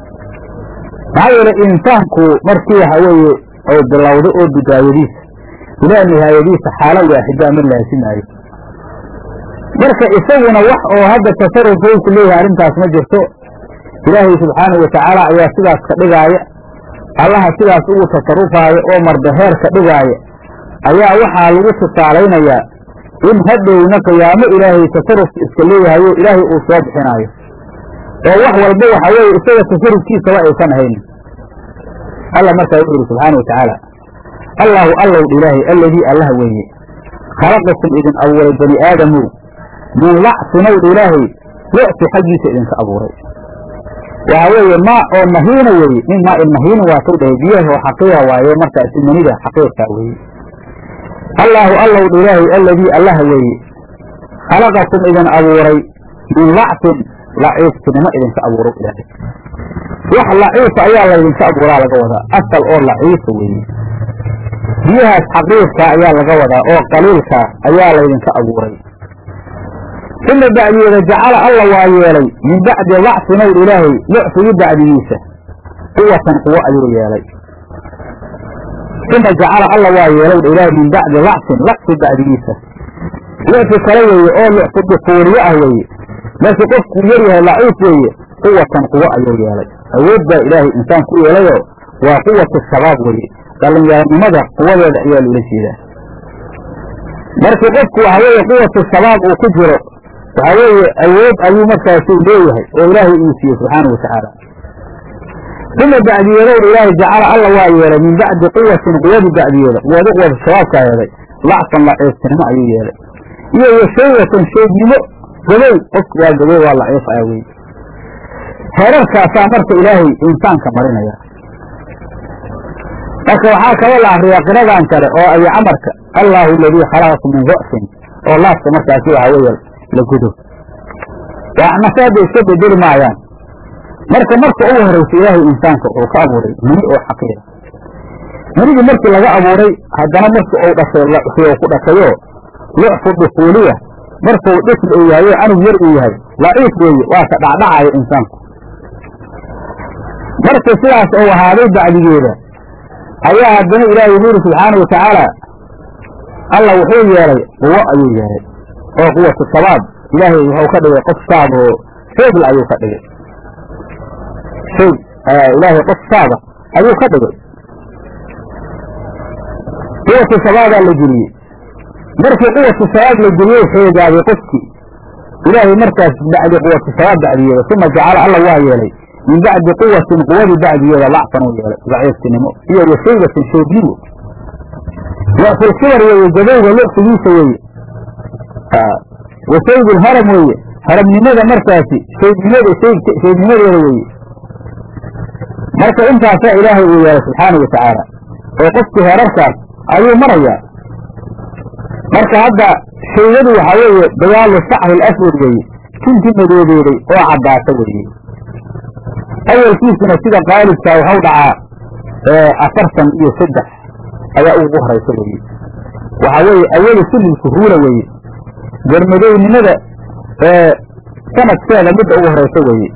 maxaa yeelay insaanku markii waxa weeye oo bilowda oo bidaayadiisa ilaa nihaayadiisa xaalo waaxida ma laasimaayo marka isaguna wax oo hadda tasarufkayku leeyahay arrintaas ma jirto ilaahay subxaanahu watacaala ayaa sidaas ka dhigaaya allaha sidaas ugu tasarufaayo oo mardaheer ka dhigaaya ayaa waxaa lagu tusaalaynayaa in hadhowna qiyaamo ilaahay tasarufka iska leeyahayo ilaahay uu soo bixinaayo oo wax walba waxa weeye isaga tasarufkiisaba aysan ahaynin alla markaa wuxu yidhi subxaana watacaala allaahu allowdh ilaahay alladii allah weeye khalaqakum idin abuuray bani aadamow min lacsinowdh ilaahay wa'si xaggiisa idinka abuuray waxa weeye maa oo mahiina weeye min maa in mahiina waa tow dhahay biyaha oo xaqiiqa waaye markaasi manida xaqiiqkaa weeye allaahu allowdh ilaahay alladii allah weeye khalaqakum idin abuuray min lacsin laciiftinimo idinka abuuro ilaahay wax laciifa ayaa laydinka abuuraa laga wadaa asal oo laciifa weeye biyahaas xaqiiqkaa ayaa laga wadaa oo qaliilkaa ayaa laydinka abuuray uma bacdiyeeda jacala alla waa yeelay min bacdi lacsinowdh ilaahay lucfigii bacdigiisa quwatan quwo ayuu yeelay uma jacala alla waa yeelowdha ilaahay min bacdi lacsin lacsi bacdigiisa lucfi kale weeye oo lucfi dukuuriye ah weeye markii qofkuu yar yahay laciif weeye quwatan quwo ayuu yeelay awood baa ilaahay insaan ku yeelayoo waa quwatu shabaab weeye dhallinyaranimada quwadeeda ayaa loola jeedaa markii qofku waxa weeye quwatu shabaab uu ku jiro waxa weeye awood ayuu markaasi leeyahay oo ilaahay uu siiyey subxaana watacaala uma bacdiyeedowdha ilaahay jacala alla waa yeelay min bacdi quwatin quwadi bacdiyeeda quwadi quwatu shabaabkaa yeelay lacsan laciiftinimo ayuu yeelay iyo washaywatan sheegnimo gabow qofku waa gabow waa laciif ah wey heerarkaasaa marka ilaahay insaanka marinaya marka waxaa kaloo la akriyaa qiradan kale oo ay camarka allaahu aladii khalaqakum min da'fin oo laaska markaasi waxa weeye la gudo waxnase hadda iska bedeli maayaan marka marka ugu horaysa ilaahay insaanka wuxuu ka abuuray mani oo xaqiira manigii markii laga abuuray haddana markii uu dhashay laxii ku dhashayo lucfu dukuuliya markuu dhifl uu yahay oo canug yar uu yahay laciif weeye waa ka dhacdhacaya insaanku marka sidaas uu ahaaday bacdigeeda ayaa haddana ilaahay wuxuu yidhi subxaana wa tacaala alla wuxuu yeelay quwo ayuu yeelay oo quwatu shabaab ilaahay wuxuu ka dhigay qof shaab oo shoogla ayuu ka dhigay shoog ilaahay qof shaaba ayuu ka dhigay quwatu shabaabaa la geliyey markii quwatu shabaab la geliyey xoogaaday qofkii ilaahay markaas bacdi quwatu shabaab bacdiyeeda uma jacala alla waa yeelay min bacdi quwatin quwadii bacdigeeda lacfan uu yeelay daciiftinimo iyo washaybatin shoognimo lacfulkibar weeye gabowga lucfigiisa weeye washayb lharam weeye haramnimada markaasi shaybnimada shaybnimadeeda weeye marka intaasaa ilaahay uu yeelay subxaana wa tacaala oo qofkii heerarkaas ayuu marayaa marka hadda shaygadu waxaa weeye dagaalu sacri laswad weeye tintii madoobeeday oo caddaata weeye awalkiisuna sida qaalibkaa waxau dhacaa afartan iyo saddex ayaa ugu horaysa weeye waxaa weeye awali sulilku ruula weeye garmadownimada sanadkeeda midda ugu horaysa weeye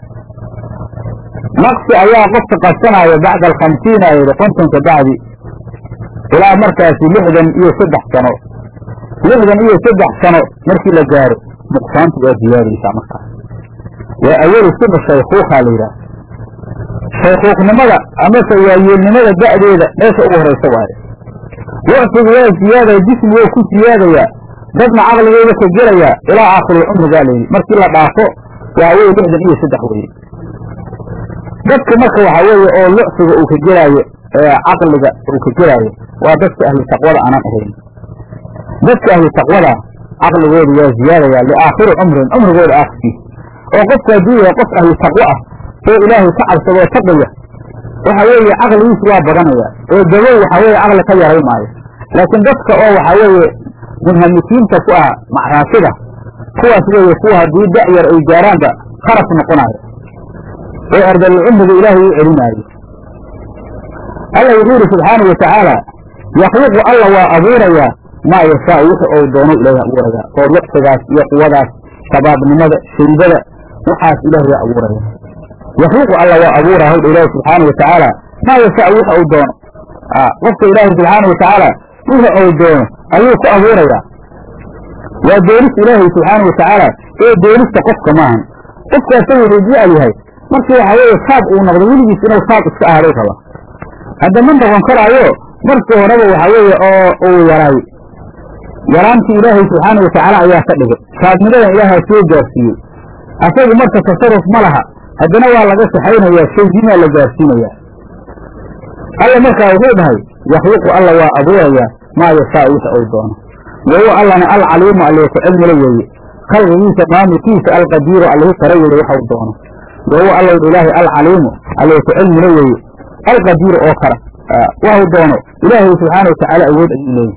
naqsi ayaa qofka qabsanaya bacda alkhamsiina ayda kontonka bacdi ilaa markaasi lixdan iyo saddex sano lixdan iyo saddex sano markii la gaaro nuqsaantu waa ziyaadaysaa markaas waa awali sina shaykhuukaa la yidhaah shaykhuuqnimada amase waayeelnimada da'deeda meesha ugu horaysa waaye wacfigu waa ziyaadaya jismi waa ku ziyaadayaa dadna caqligooda ka gelayaa ilaa aakhirul cumrigaa layidhi markii la dhaafo waa weye lixdan iyo saddex weye dadka marka waxaa weeye oo lucfiga uu ka gelaayo caqliga uu ka gelaayo waa dadka ahlu taqwada aanan ahayn dadka ahlu taqwada caqligooda waa ziyaadayaa liaakhiri cumrin cumrigooda aakhirkiisa oo qofka hadduu yahay qof ahlu taqwo ah oo ilaahay ka cabsadoo taqiya waxa weeye caqligiisu waa badanaya oo gabow waxaa weeye caqli ka yaray maayo laakiin dadka oo waxaa weeye munhamikiinta ku ah macraasida kuwaas weeye kuwa haddii da'yar ay gaaraanba kharaf noqonayo oo ardalcumriga ilaahay u celinaayo alla wuxuu yidhi subxaana wa tacaala yakhluqu alla waa abuurayaa maa yashaa wixi ou doono ilaahay abuurayaa oo lucfigaas iyo quwadaas shabaabnimada shaybada waxaas ilaahay waa abuuraya yakhluqu alla waa abuuraa hawdha ilaahi subxaana wa tacaala maa yashaa wixi ou doono qofka ilaahi subxaana wa tacaala wixi ou doono ayuu ku abuurayaa waa doonista ilaahay subxaana wa tacaala ee doonista qofka maahan qofka asaga wuxuu jecel yahay markii waxaa weeye saab uu noqdo weligiis inuu saab iska ahaaday raba hadda ma noqon karaayo markii horeba waxaa weeye oo uu yaraay yaraantii ilaahay subxaana wa tacaala ayaa ka dhigay saabnimadan ilaahaa soo gaarsiiyey asagu marka tasaruf ma laha haddana waa laga saxaynayaa shaygimaa la gaarsiinayaa alla markaa wuxuu dhahay yakhluqu alla waa abuurayaa maa yashaa wixi uu doono wahuwa allana alcaliimu allee ku cilmila weeye khalqigiisa maamulkiisa alqadiiru allihi kara weeye waxau doono wahuwa alla ilaahay alcaliimu allee ku cilmila weeye alqadiiru oo kara waxu doono ilaahay subxaana watacaala awood ayuu leeyahy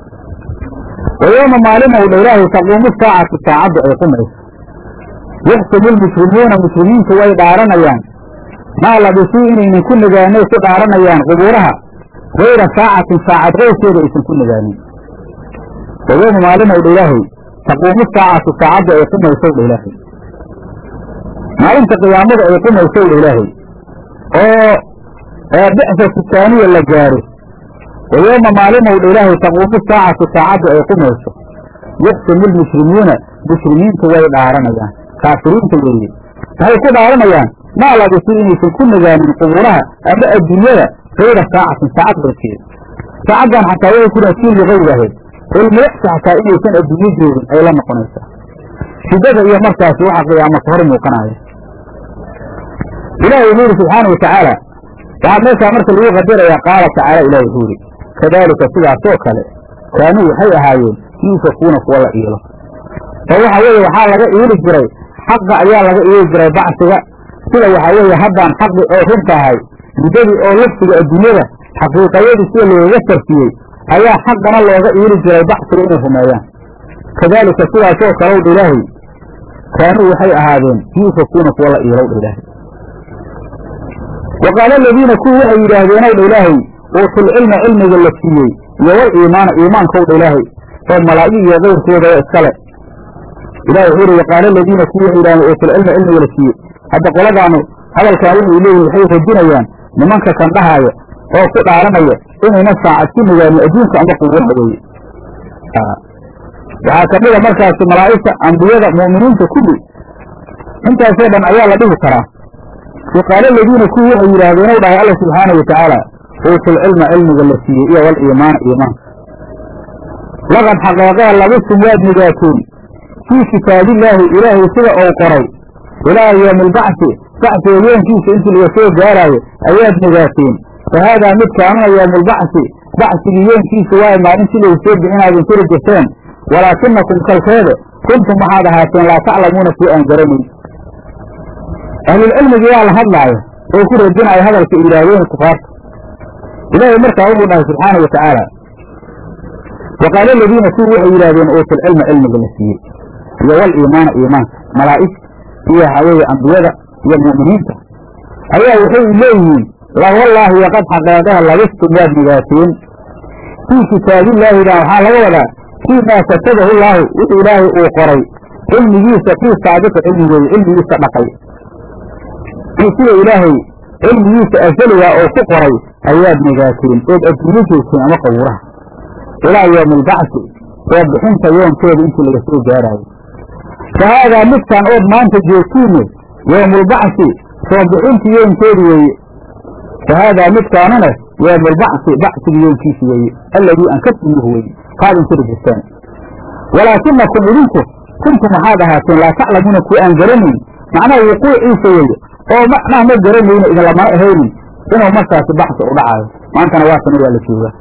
wa yooma maalin ou dha ilaahay taquumu saacatu saacaddu ay qumayso yaxsumu lmuslimuuna muslimiintu way dhaaranayaan maa labisuu inaynan ku nagaanay ku dhaaranayaan qubuuraha gayra saacatin saacad qowskeeda aysan ku nagaanin wa yooma maalin ou dha ilaahay taquumu saacatu saacaddu ay qumaysow dha ilaahay maalinta qiyaamada ay qumaysow dha ilaahay oo bicatu taaniya la gaaro wa yooma maalimow dha ilaahay taquumu saacatu saacaddu ay qumayso yaxsumu lmuslimiina muslimiintu way dhaaranayaan kaafiriinta weeye waxay ku dhaaranayaan maa labisu inaysan ku nagaanin qubuuraha ama adduunyada gayra saacatin saacad horkeeda saacaddan xataa way kuna kii ligayraheed ilmilicsi xataa inaysan adduunyo joogin ay la noqonaysaa shidada iyo markaasi waxa qiyaamo ka hor muuqanaya ilahi wuxuu yidhi subxaana wa tacaala waxaa meeshaa marka lagu qadarayaa qaala tacaala ilahi wuxuu yidhi kadaalika sidaasoo kale kaanuu waxay ahaayeen yuufakuuna kuwa la iilo oo waxa weeye waxaa laga iili jiray xaqa ayaa laga iili jiray bacsiga sida waxaa weeye haddaan xaqi oo run tahay muddadii oo lafsiga adduunyada xaqiiqayadii sida looga sarfiyey ayaa xaqana looga iili jiray bacsiga inay rumeeyaan kadaalika sidaasoo kalow dha ilaahay kaanuu waxay ahaadeen yuufakuuna kuwa la iilow dha ilaahay wa qaala aladiina kuwii waxay yidhaahdeen ow dha ilaahay uutulcilma cilmiga la siiyey iyo wal iimaana iimaankow dha ilaahay oo malaa'ig iyo kayrkooda oo iskale ilahi wuxuu yihi waqaala aladiina kuwii waxay yidhahdeen uutulcilma cilmiga la siiyey hadda qoladaanu hadalkaa waxay leeyihin waxay radinayaan nimanka kan dhahaaya oo ku dhaaranaya inayna saacad ku nugaanin adduunka ama qubuuraha weeye waxaa ka mida markaasi malaa'igta ambiyada mu'miniinta kulli intaasoo dhan ayaa la dhihi karaa waqaala aladiina kuwii waxay yidhaahdeen ow dhahay alla subxaana wa tacaala uutul cilma cilmiga la siiyey iyo wal iimaana iimaanka laqad xaqeeqaa labistum waad nigaateen fii kitaabillaahi ilaahay sida uu qoray ilaa yowmi albacsi bacsiga yoonkiisa intii laga soo gaaraayo ayaad nigaateen fa haadaa midkaanuna yowmulbacsi bacsigii yoonkiisa waayo maalintii lagu soo bixinaadin tiri jirteen walaakinakum kalkeede kuntum waxaad ahaateen laa taclamuuna kuwa aan garanayn ahlulcilmigi waa la hadlaaya oo ku radinaya hadalka yidhaahdeen kufaarta ilaahay markaa wuxuu dhahay subxaana wa tacaala wa qaala aladiina kuwii waxay yidhahdeen uutul cilma cilmiga la siiyey iyo wal iimaana iimaanka malaa'ig iyo waxaaweeye ambiyada iyo mu'miniinta ayaa waxay leeyihiin la wallaahi waqad xaqeeqaha labistum waad nigaateen fii kitaabillaahida waxaa laga wadaa fii maa katabahu llaahu wuxuu ilaahay uu qoray cilmigiisa kii saabiqa cilmigeeda cilmigiisa dhaqay sida ilaahay cilmigiisa asaliga oo ku qoray ayaad nigaateen ood adduunyo joogteen ama qawuraha ilaa yowmi albacsi oo bixinta yoonkeeda intii laga soo gaaraayo fa haadaa midkaan ood maanta joogtiinne yowmulbacsi soo bixinta yoonkeedi weeye fa haadaa midkaanuna yowmulbacsi bacsiga yoonkiisi weeye alladii ankadtumuuhu weeye kaad intiri jirteen walaakinakum idinku kuntum waxaad ahaateen laa taclamuuna kuwa aan garanayn macnaha wuquuciisa weeye oo macnaha ma garanayno idinlamana ahaynin inuu markaasi baxsi u dhacaayo maantana waa tan waa la joogaa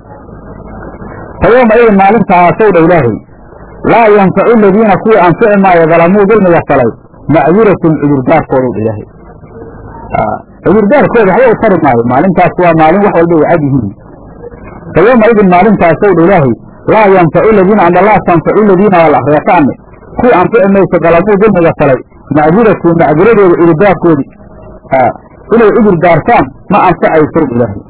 fa yooma idin maalintaasow dha ilaahay laa yanfacu aladiina kuwii anfici maayo dalamuu dulmiga falay macduratun cudurdaarkoodu dha ilaahay cudurdaarkooda waxba u tari maayo maalintaas waa maalin wax walba ay cad yihiin fa yooma idin maalintaasow dha ilaahay laa yanfacu ladiina anda laa tanfacu ladiina waa la akreeqaane kuwii anfici mayso dalamuu dulmiga falay macduratun macduradooda cudurdaarkoodii inay cudur daartaan ma anfacayso ilaahay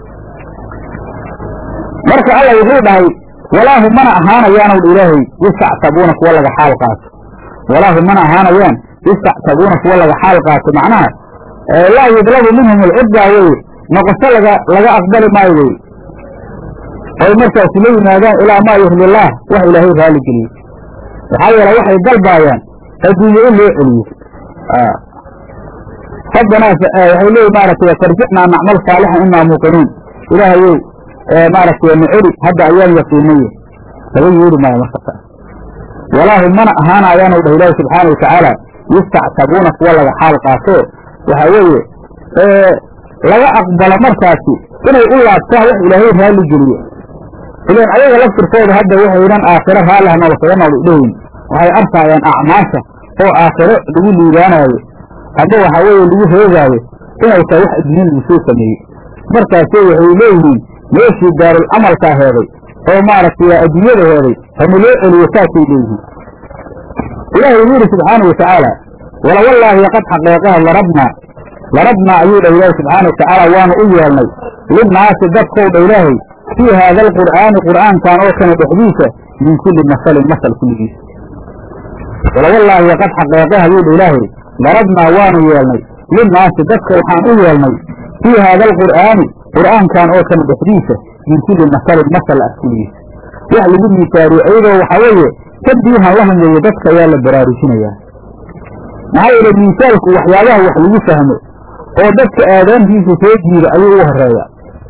marka alla wuxuu dhahay walaahu mana ahaanayaanow ilaahay yastactabuuna kuwa laga xaal qaato walaahu mana ahaanayaan yastactabuuna kuwa laga xaal qaato macnaha laa yudlabu minhum alcuddaa weye noqosho laga laga aqbali maayo weye oy markaasi la yimaadaan ilaa maa yurdillaah wax ilaahay raali geliyo maxaa yeele waxay dalbaayaan adduunye in loo celiyo rabbanaa waxay leeyi maaragtay tarjicnaa nacmal saalixan inaa muuqinuun ilaahayow maaragtay na celi hadda ayaan yaqiinaye laga yeeli maayo marka taas walaahu mana ahaanayaanu dhah ilaahi subxaana watacaala yastactabuuna kuwa laga xaal qaato waxaa weeye laga aqbalo markaasi inay u laabtaan wax ilaahay raalli geliyo ilaan ayaga laftirkooda hadda waxaynan aakhiro raalliha nolosaga nool dhehin waxay arkaayaan acmaasha oo aakhiro lagu liibaanaayo hadda waxaa weeye lagu heegaayo inay tahay wax adduunya lagu soo sameeyey markaasay waxay leeyihiin meeshii daarul camalkaa heeday oo maaragtay adduunyada heeday hana loo celiyo saasay leeyihiin ilaahay wuxuu yidhi subxaana watacaala wala wallaahi qad xaqeeqaha larabnaa larabnaa ayuu dhah ilaahi subxaana watacaala waanu u yeelnay linnaasi dadkow dha ilaahay fii haada alqur'aani qur'aankan oo kana dhexdiisa min kulli masalin masal kulligiisa wala wallaahi qad xaqeeqaha ayuu dha ilaahay darabnaa waanu yeelnay linnaasi dadka waxaan u yeelnay fii haada alqur'aani qur'aankan oo kana dhexdiisa min kulli masalin masal ah kulligiisa wax lagu miisaariyo iyadoo waxaa weeye tanbiihan lahum weeye dadka ayaa la baraarujinayaa maxaa yeele miisaalku waxyaabaha wax lagu fahmo oo dadka aadaantiisa soo jiida ayuu u horeeya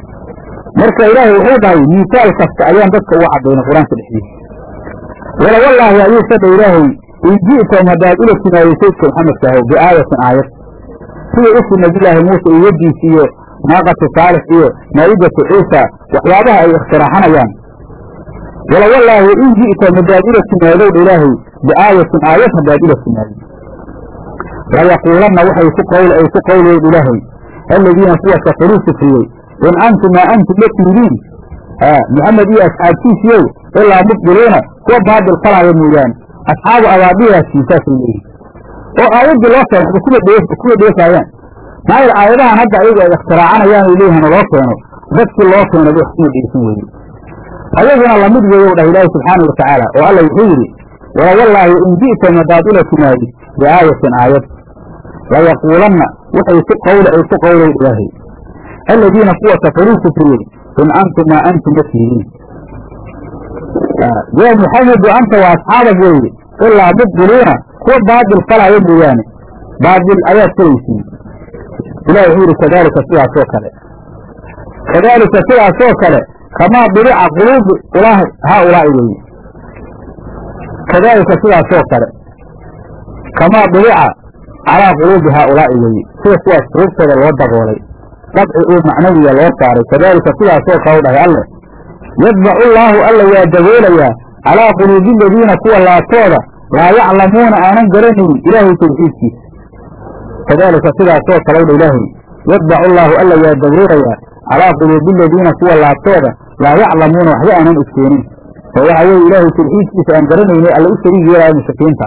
marka ilaahay wuxuu dhahay miisaal kasta ayaan dadka uga caddaynay qur-aanka dhexdiisa wala wallaahi ayuu sadha ilaahay in ji'tam haddaad ula timaado saydka maxamedka ahow biaayatin aayad sida usi nabiyulaahi muuse iyo yaddiis iyo naaqatu saalix iyo maa'idatu ciisa waxyaabaha ay ikhtiraxanayaan wala wallaahi in ji'tam haddaad ula timaadowdha ilaahay biaayatin aayad haddaad ula timaado layaquulanna waxay ku qowl ay ku qowlayen ilaahay aladiina kuwa kafaruu sufriyey in antum maa antum la tiidiin maxamed iyo asxaabtiisiyow ilaa mubdiluuna kuwa baadil falaaya mooyaane asxaabu abaabiyaasiin saasay leeyihin oo aayaddii loo keen waxba kuma dhee kuma dheefaayaan maayl aayadahan hadda ayagu ay ikhtiraacanayaanu leeyihin loo keeno dadkii loo keeno wax kuma dheysan weye ayaguna lamid weeyow dhah ilaahi subxaana wa tacaala oo alla wuxuu yidhi walawallaahi in ji'ta madaad ula timaadi biaayatin aayad layaquulanna waxay ku qawle ay ku qawlow ilaahay aladiina kuwa kafaruu kufriyey in antum maa antum ma tihiin yaa muxamedu anta wa asxaabak weeye ilaa mubdiluuna kuwa baadil falaayo mooyaane baadil ayaad falaysiin ilah wuxuu yidhi kadaalika sidaasoo kale kadaalika sidaasoo kale kamaa bilica quluubi ulaahi haa ulaa'i weeye kadaalika sidaasoo kale kamaa bilica calaa quluubi haa ulaa'i weeye sida kuwaas quluubtooda loo daboolay dabci oo macnawiya loo saaray kadaalika sidaasoo kale u dhahay alleh yadbacu llaahu alla waa daboolayaa calaa quluubi aladiina kuwa laabtooda laa yaclamuuna aanan garanaynin ilaahay tawxiidkiisa kadaalika sidaasoo kale dha ilaahay yadbacu llaahu alla waa daboolayaa calaa quluubi aladiina kuwa laabtooda laa yaclamuuna waxba aanan ogteenin oo waxa weeye ilaahay tawxiidkiisa aan garanaynay alla u shariig yeelaya mushrikiinta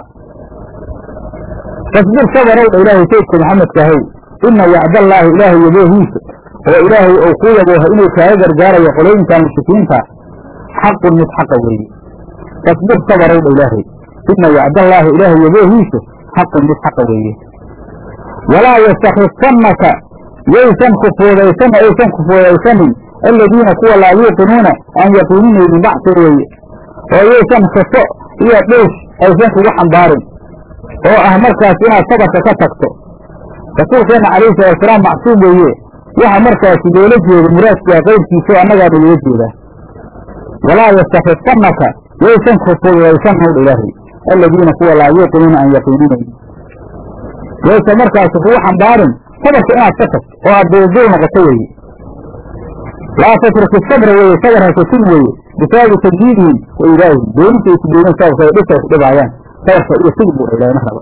fasbir sabarow dha ilaahay saydka maxamedkaahow ina wacdallaahi ilaahay yaboohiisa oo ilaahay ou ku yabooha inuu kaaga gargaarayo qolooyinkan mushrikiinta xaqun mid xaqa weeye fasbir sabarow dha ilaahay ina wacdallaahi ilaahay yaboohiisa xaqun mid xaqa weeye walaa yastakifannaka yaysan kufuudaysan aysan kufuudaysanin aladiina kuwa laa yuuqinuuna aan yaqiininaynin bacsi weeye oo yaysan kaso iyo dhuush aysan kugu xambaarin oo ah markaas inaad sabarka ka tagto rasuulkeenna calayhi salaatusalaam macsuum weeye waxa markaasi loola jeeda muraadkaa qayrkiisao annagaana loola jeedaa walaa yastakifannaka yaysan kufuudaysan howdha ilaahay aladiina kuwa laa yuuqinuuna aan yaqiininaynin yaysan markaasi kugu xambaarin sabarka inaad ka tagto oo aad duulduul noqoto weeye laa tatruki sabra weeye sabar hasatin weeye bisaabi tajdiidihim wa ilaahihim doonisa ay ku dooneen sababka ay dhibka ay ku dhibaayaan sabarka iyo sig buu ilahna raba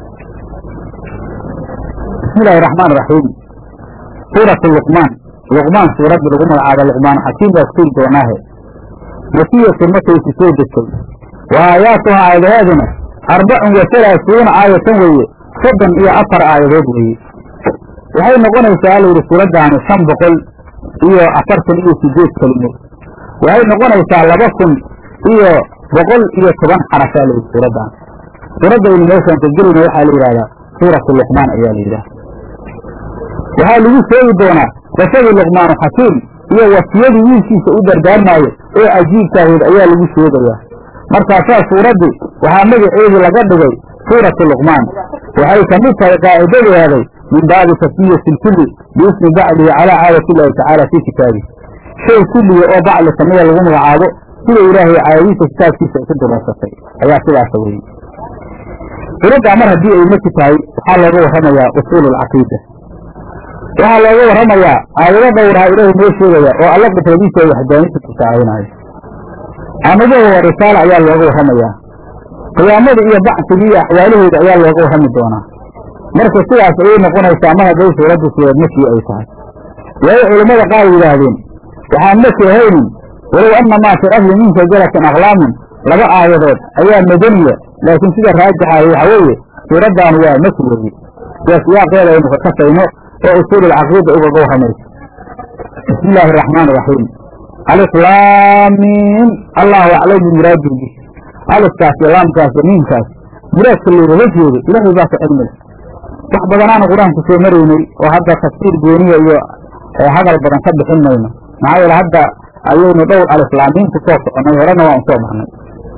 bismi illaahi raxmaan raxiim suuratu luqmaan luqmaan suuraddii lagu magacaaba luqmaan xakiim baa ku tegi doonaahe wasiyatun markaysi soo degtay wa aayaatuha aayadaheeduna arbacun wa halaasuuna aayatan weeye soddon iyo afar aayadood weeye waxay noqonaysaa ala yidhi suuraddaani shan boqol iyo afartan iyo sideed kelimood waxay noqonaysaa laba kun iyo boqol iyo toban xarafaa la yidhi suuraddan suuradda aynu meeshaan ka gelayna waxaa la yidhahdaa suuratu luqmaan ayaa la yidhaha waxaa lagu sheegi doonaa qisadii luqmaanu xakiim iyo wasiyadii wiilkiisa u dardaarmaayo oo cajiibkaaheed ayaa lagu sheegayaa markaasaa suuraddii waxaa magaceedii laga dhigay suuratu luqmaan waxay ka mid tahay qaacidadeeday min baabi tasmiyati lkulli biismi bacdihi calaa caadati illaahi tacaala fii kitaabihi shay kulliga oo bacli samida lagu magacaabo sida ilaahay caadadiisa kitaabkiisa ay ku dureysatay ayaa sidaasa weeye suuraddaa mar haddii ay maki tahay waxaa looga warramayaa usuulu alcaqiida waxaa looga warramayaa aayado dhowraha ilaahay noo sheegaya oo alla qudradiisa ay waxdaanisa tusaalaynaayo amaduhu wa risaala ayaa looga warramayaa qiyaamada iyo bacsigii iyo axwaalahooda ayaa looga warrami doonaa marka sidaas ayay noqonaysaa mar hadday suuraddu suurad makii ay tahay waayo culammada qaar yidhaahdeen waxaan maki ahaynin walow annamaa fi asli min shajaratin aqlaamun laba aayadood ayaa madaniya laakiin sida raajixa waxa weeye suuraddaanu waa maki weeye sida siyaaqeeda aynu ka kasayno oo usuululcaqiida ugaga warramayso bismi illaahi araxmaan iraxiim aliflaamiin allahu aclam bimuraadihi bih alifkaas iyo laamkaas iyo miinkaas muraadka loogaga jeedo ilaahay baa ka cilmi leh wax badanaanu qur-aanku soo maraynay oo hadda tafsiir gooniya iyo hadal badan ka bixin mayno maxaa yeele hadda ayaynu dhowr aliflaamiin ku soo soconay horena waan usoo marnay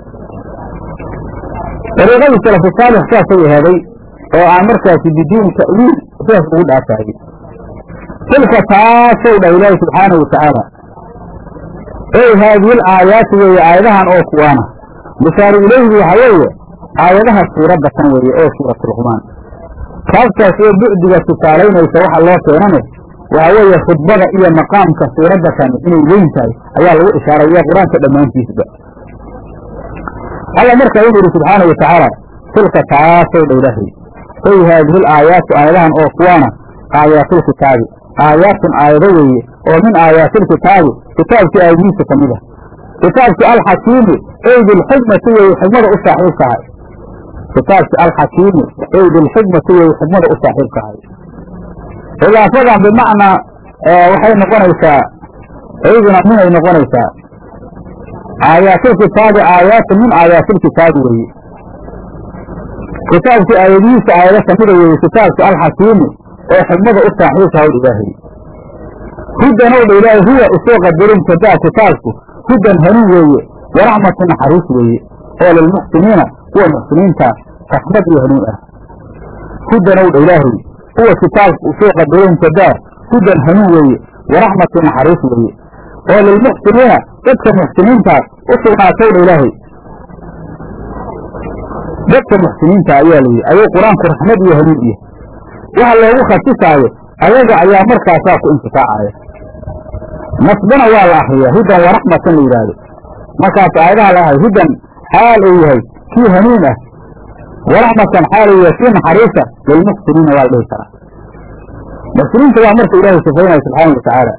dariiqadii salafu saalix saasay aheeday oo aan markaasi biduuni ta'wiil sidaas ugu dhaafaayey tilka taasow dhah ilaahi subxaanahu watacaala ey haadihi aayaati weeye aayadahan oo kuwaana mushaaru ilayhi waxa weeye aayadaha suuradda kan weeye oo suuratu luqmaan kaabtaas oo bucdiga tusaalaynaysa waxa loo keenane waxa weeye khudbada iyo maqaamka suuradda kani inay weyn tahay ayaa lagu ishaaraya qur-aanka dhammaantiisba alla markaa wuxu yidhi subxaana wa tacaala tilka taasow dha ilaahay ey haadihi aayaatu aayadahan oo kuwaana aayaatilkitaabi aayaatun aayado weeye oo min aayaatilkitaabi kitaabkii aayadihiisa ka mid ah kitaabkii alxakiimi ey bilxikmati weeye xikmada u saaxiibkahay kitaabkii alxakiimi ey bilxikmati weeye xikmada u saaxiibkahay idaafadan bimacnaa waxay noqonaysaa iyaduna minay noqonaysaa aayaatilkitaabi aayaatun min aayaatilkitaabi weeye kitaabkii aayadihiisa aayado kamida weeye kitaabkii alxakiimi oo xigmada u saaxiibka hawl ilaahay hudan ow dha ilaahay huwa usoo qadarin kadaa kitaabku hudan hanuun weeye waraxmatu naxariis weeye oo lilmuxsiniina kuwa muxsiniinta raxmad iyo hanuun ah hudan ow dha ilaahay huwa kitaabku usoo qadarin kadaa hudan hanuun weeye waraxmatu naxariis weeye oo lilmuxsiniina dadka muxsiniintaa u sugnaatay dha ilaahay dadka muxsiniinta ayaa layidhi ayuu qur-aanku raxmad iyo hanuun iyo waxa loogu khasisaayo ayaga ayaa markaasaa ku intifaacaya nasbana waa la akriyaa hudan waraxmatan la yidhaahdo markaas aayadaha la ahay hudan xaal uu yahay kii hanuun ah waraxmatan xaal uu yahay kii naxariisa lilmuxsiniina waa la dhihi karaa muxsiniinta waa marka ilaahay sifaynaya subxaana watacaala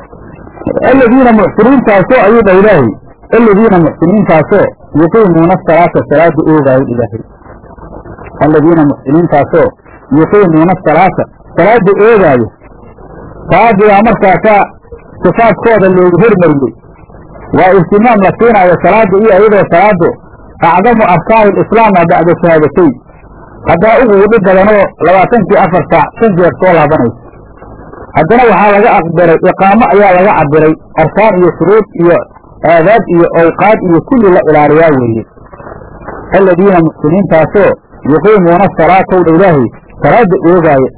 aladiina muxsiniintaasoo ayuu dha ilaahay aladiina muxsiniintaasoo yuqiimuuna asalaata salaada oogaayo ilaahay aladiina muxsiniintaasoo yuqiimuuna asalaata salaada oogaayo salaadigaa markaasaa sifaadkooda loogu hormariyey waa ihtimaam la siinaayo salaada iyo iyadoo salaadu acdamu arkaani lislaama bacda shahaadatayn haddana ugu udhi badanoo labaatankii afar saac shan jeer soo laabanaysa haddana waxaa laga aqbiray iqaamo ayaa laga cabiray arkaan iyo shuruud iyo aadaab iyo awqaad iyo kulli la ilaaliyaa weeye aladiina muxsiniintaasoo yuqiimuuna salaatowdha ilaahay salaada oogaaya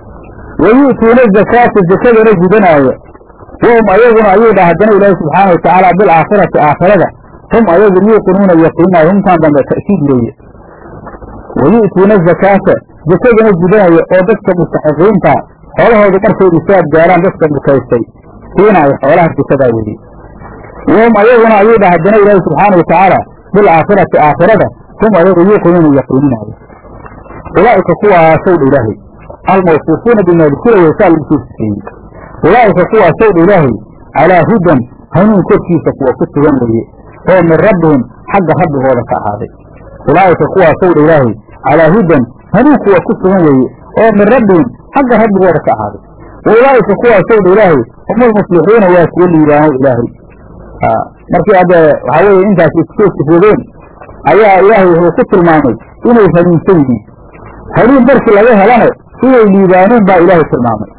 wa yu'tuuna zakaata zakadana gudanaayo wahum ayaguna ayuu dha haddana ilaahi subxaana watacaala bilaakhirati aakhirada hum ayagu yuuqinuuna yaqiinaayo humtaan dambe ta'kiid weeye wa yu'tuuna zakaata zakadana gudanaya oo dadka mustaxiqiinta xoolahoodu markay isaad gaaraan dadka bukaystay siinaayo xoolaha zakadaa weeye wahum ayaguna ayuu dha haddana ilaahi subxaana watacaala bilaakhirati aakhirada hum ayagu yuuqinuuna yaqiininaayo ulaa'ika kuwaasow dha ilaahay almawsuufuuna bimaa dukira weysaa lagu soo sifeeyey ulaa'ika kuwaasow dha ilaahay calaa hudan hanuun korkiisa kuwa ku sugan weeye oo min rabbihim xagga rabbigooda ka ahaaday ulaa'ika kuwaasow dha ilaahay calaa hudan hanuun kuwa ku sugan weeye oo min rabbihim xagga rabbigooda ka ahaaday wa ulaa'ika kuwaasow dha ilaahay hum almuflixuuna waa kuwa liibaano ilaahay markii hadde waxaa weeye intaas iskusoo sifoodeen ayaa ilaahay wuxuu ku tilmaamay inay hanuunsan yihiin hanuun markii laga helana inay liibaaneen baa ilaahay tilmaamay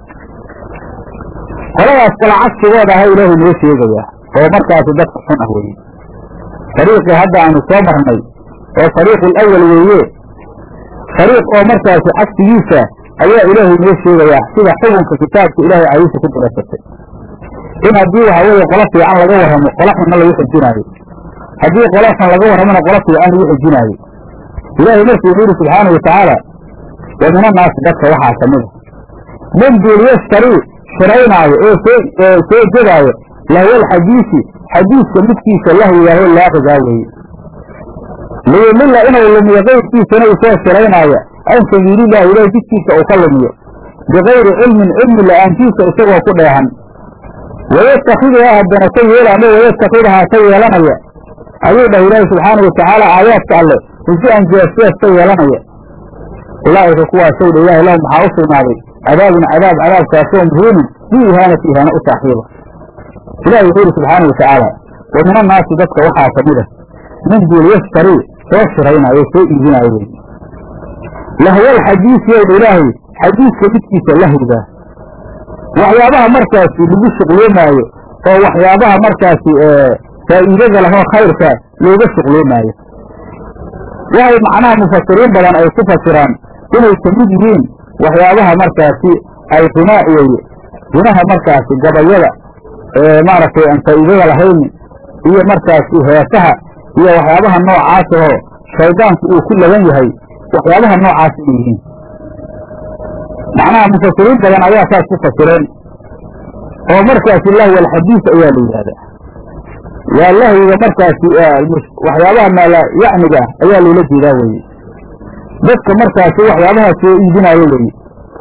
qoladaas kala cagsigooda aha ilaahay noo sheegayaa oo markaasi dadka xun ah weeye fariiqii hadda aanu soo marnay oo fariiqul awal weeye fariiq oo markaasi cagsigiisa ayaa ilaahay noo sheegayaa sida xukunka kitaabka ilaahay cayisha ku dirasatay in haddii waxa weeye qola fiican laga warramo qola xunna lagu xijinaayo haddii qola xun laga warramona qola fiican lagu xijinaayo ilaahay markuu wuxuu yidhi subxaana watacaala wa min annaasi dadka waxaa ka mida man duul yashtarii shiraynaayo oo soo soo jedaayo lahwal xadiisi xadiiska midkiisa lahwigaho laaqigaa weeye liyumilla inuu lumiyo qayrkiisana uu soo shiraynaayo can sabiilillahi ilahay jidkiisa uu ka lumiyo bikayri cilmin cilmi la'aantiisa isagoo ku dheehan wayatakiduhaa haddana ka yeela ama wayatakidahaa ka yeelanaya ayuu dhah ilaahi subxaana watacaala aayaadka alleh husi-an jeesjees ka yeelanaya ulaa'ika kuwaasow dha ilahi lahum waxaa u sugnaaday cadaabun cadaab cadaabkaasoo muhiimin bi ihaanati ihaano u saaxiiba ilahi wuxuu yidhi subxaana watacaala wa min annaasi dadka waxaa ka mid a min duul yashtarii soo shiraynaayo soo iibinaayo wey lahwal xadiisi ow dha ilaahay xadiiska midkiisa lahwigaa waxyaabaha markaasi lagu shuqloomaayo oo waxyaabaha markaasi faa'iidada lahoo khayrka looga shuqloomaayo waxay macnaha mufasiriin badan ay ku fasiraan inay ka mid yihiin waxyaabaha markaasi ay qinaa weeye gunaha markaasi gabayada ee maaragtay aan faa'iidada lahayn iyo markaasi heesaha iyo waxyaabaha noocaas ahoo shaydaanku uu ku laban yahay waxyaabaha noocaas inay yihiin macnaha mufasiriin badan ayaa saas ku fasireen oo markaasi lahwi alxadiis ayaa la yidhahdaa waa lahwiga markaasi waxyaabaha maala yacniga ah ayaa loola jeedaa weeye dadka markaasi waxyaabaha soo iibinaayo weeye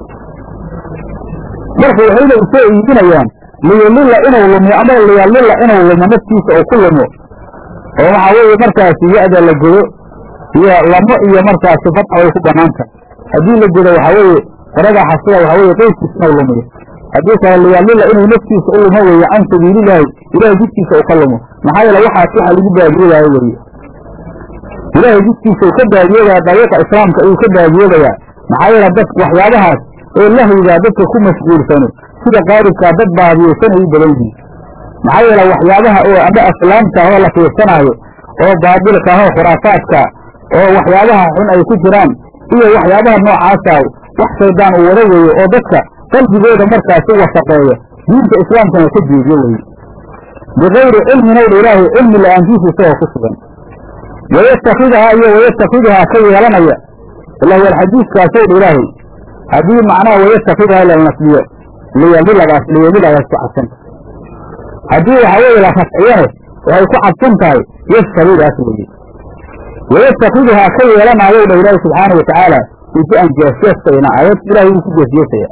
marka waxayna usoo iibinayaan liyulila inuu lumiyo ama liyalila inuu lumo naftiisa oo ku lumo oo waxaa weeye markaasi ya-da la godo iyo lamo iyo markaasi fadxa way ku banaanta haddii la godo waxaa weeye faragaa xasida waxaa weeye qeyrkiisna u lumiyo haddii kale liyaalila inuu naftiisa u lumo weeye can sabiililaahi ilaahay jidkiisa u ka lumo maxaa yeele waxaas waxa lagu baadiyoodayo weeye ilaahay jidkiisa uu ka baadiyoodaya dariiqa islaamka ayuu ka baadiyoodayaa maxaa yeele dad waxyaabahaas oo lahwigaa dadka ku mashguulsano sida qaaribkaa dad baadiyeysan ay u badan yihiin maxaa yeele waxyaabaha oo ama aslaamta oo la fiirsanaayo oo baabilka ahoo khuraafaadka oo waxyaabaha xun ay ku jiraan iyo waxyaabaha noocaasa wax shaydaan uu wada weeye oo dadka qalbigooda markaasi wasaqeeya diinta islaamkana ka jeediyo weye bikayri cilmin owdha ilaahay cilmi la-aantiisa isagoo ku sugan wayastakidahaa iyo wayastakidahaa ka yeelanaya ilaa wal xadiiskaasowdha ilaahay haddii macnaha wayastakidahaa la nasbiyo liyamiladaas liyamiladaas ku cabsanta haddii waxaa weeye la rafciyane waxay ku cabsan tahay yastakidaas weye wayastakiduhaa ka yeelanaayow dha ilaahi subxaana watacaala uji-an jeesjeestayna aayad ilahay wuu ku jeesjeesaya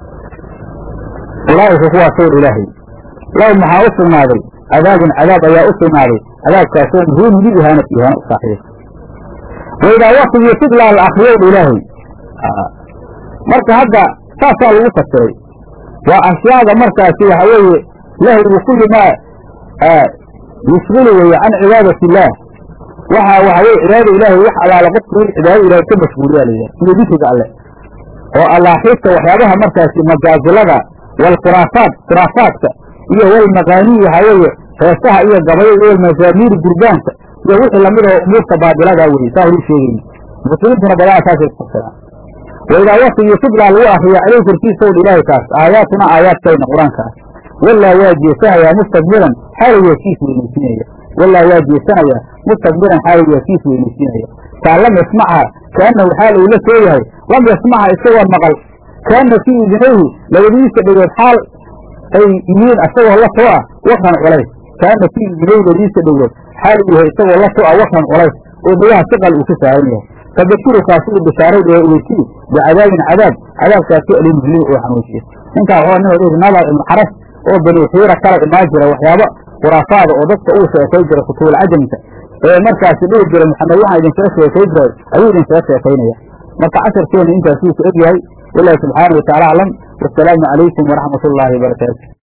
ulaa'ika kuwaasowdha ilaahay low maxaa u sugnaaday cadaabun cadaab ayaa u sugnaaday cadaabkaasoo muhiimin lil ihaanati ihaano u saaxiiba waidaa waktigii sidlaa la akriyowdha ilaahay marka hadda saasaa lagu fasiray waa ashyaada markaasi waxa weeye lahwigu kulli maa yushgilu weeye can cibaadati illaah waxa waxa weye cibaadada ilaahay wax alaala qofku in cibaadada ilahay ka mashguuliyaa la yidhaha sida dikriga alleh oo allaaxiibta waxyaabaha markaasi majaazilada waalkhuraafaat khuraafaadka iyo walmaqaanii waxaa weeye heesaha iyo gabayada iyo walmazaamiiri durbaanka iyo wixii lamid oo umuurta baadiladaa weye saa horu sheegayni mufasiriintuna badanaa saasay ku fasiraan waidaa waktigii sidlaa lagu akriya caleyh korkiisowdha ilaahay kaas aayaatuna aayaadkayna qur-aankaas walaa waa jeesanayaa mustakbiran xaalow waa kiis weynaysiinaya walaa waa jeesanayaa mustakbiran xaalow waa kiis weynaysiinaya kaa lam yasmacha kaanahu xaal uu la soo yahay lam yasmacha isagoo maqal kaana fii idinayhi labadiisa dhegood xaal ay yihiin isagoo la too ah wakran culays kaana fii idinayhi labadiisa dhegood xaal uu yahay isagoo la too ah wakran culays oo dhegaha siqal uu ka saaran yahay fadakirukaas uu bishaaray ee uweysiye bicadaabin cadaab cadaabkaasoo alimhli oo xanuujiya ninkaa waxaa nin odhaysa nadar ibnu xaras oo bani xiira kala imaan jira waxyaabo khuraafaada oo dadka uu sheekay jira kutuul cajamka ee markaasi dhihi jira maxamed waxaan idinkaga sheekay jiray ayuu idinkaga sheekaynaya marka casharkeena intaasuu ku eg yahay walaahi subxaana wataala aclam wasalaamu calaykum waraxmat ullaahi wabarakaatu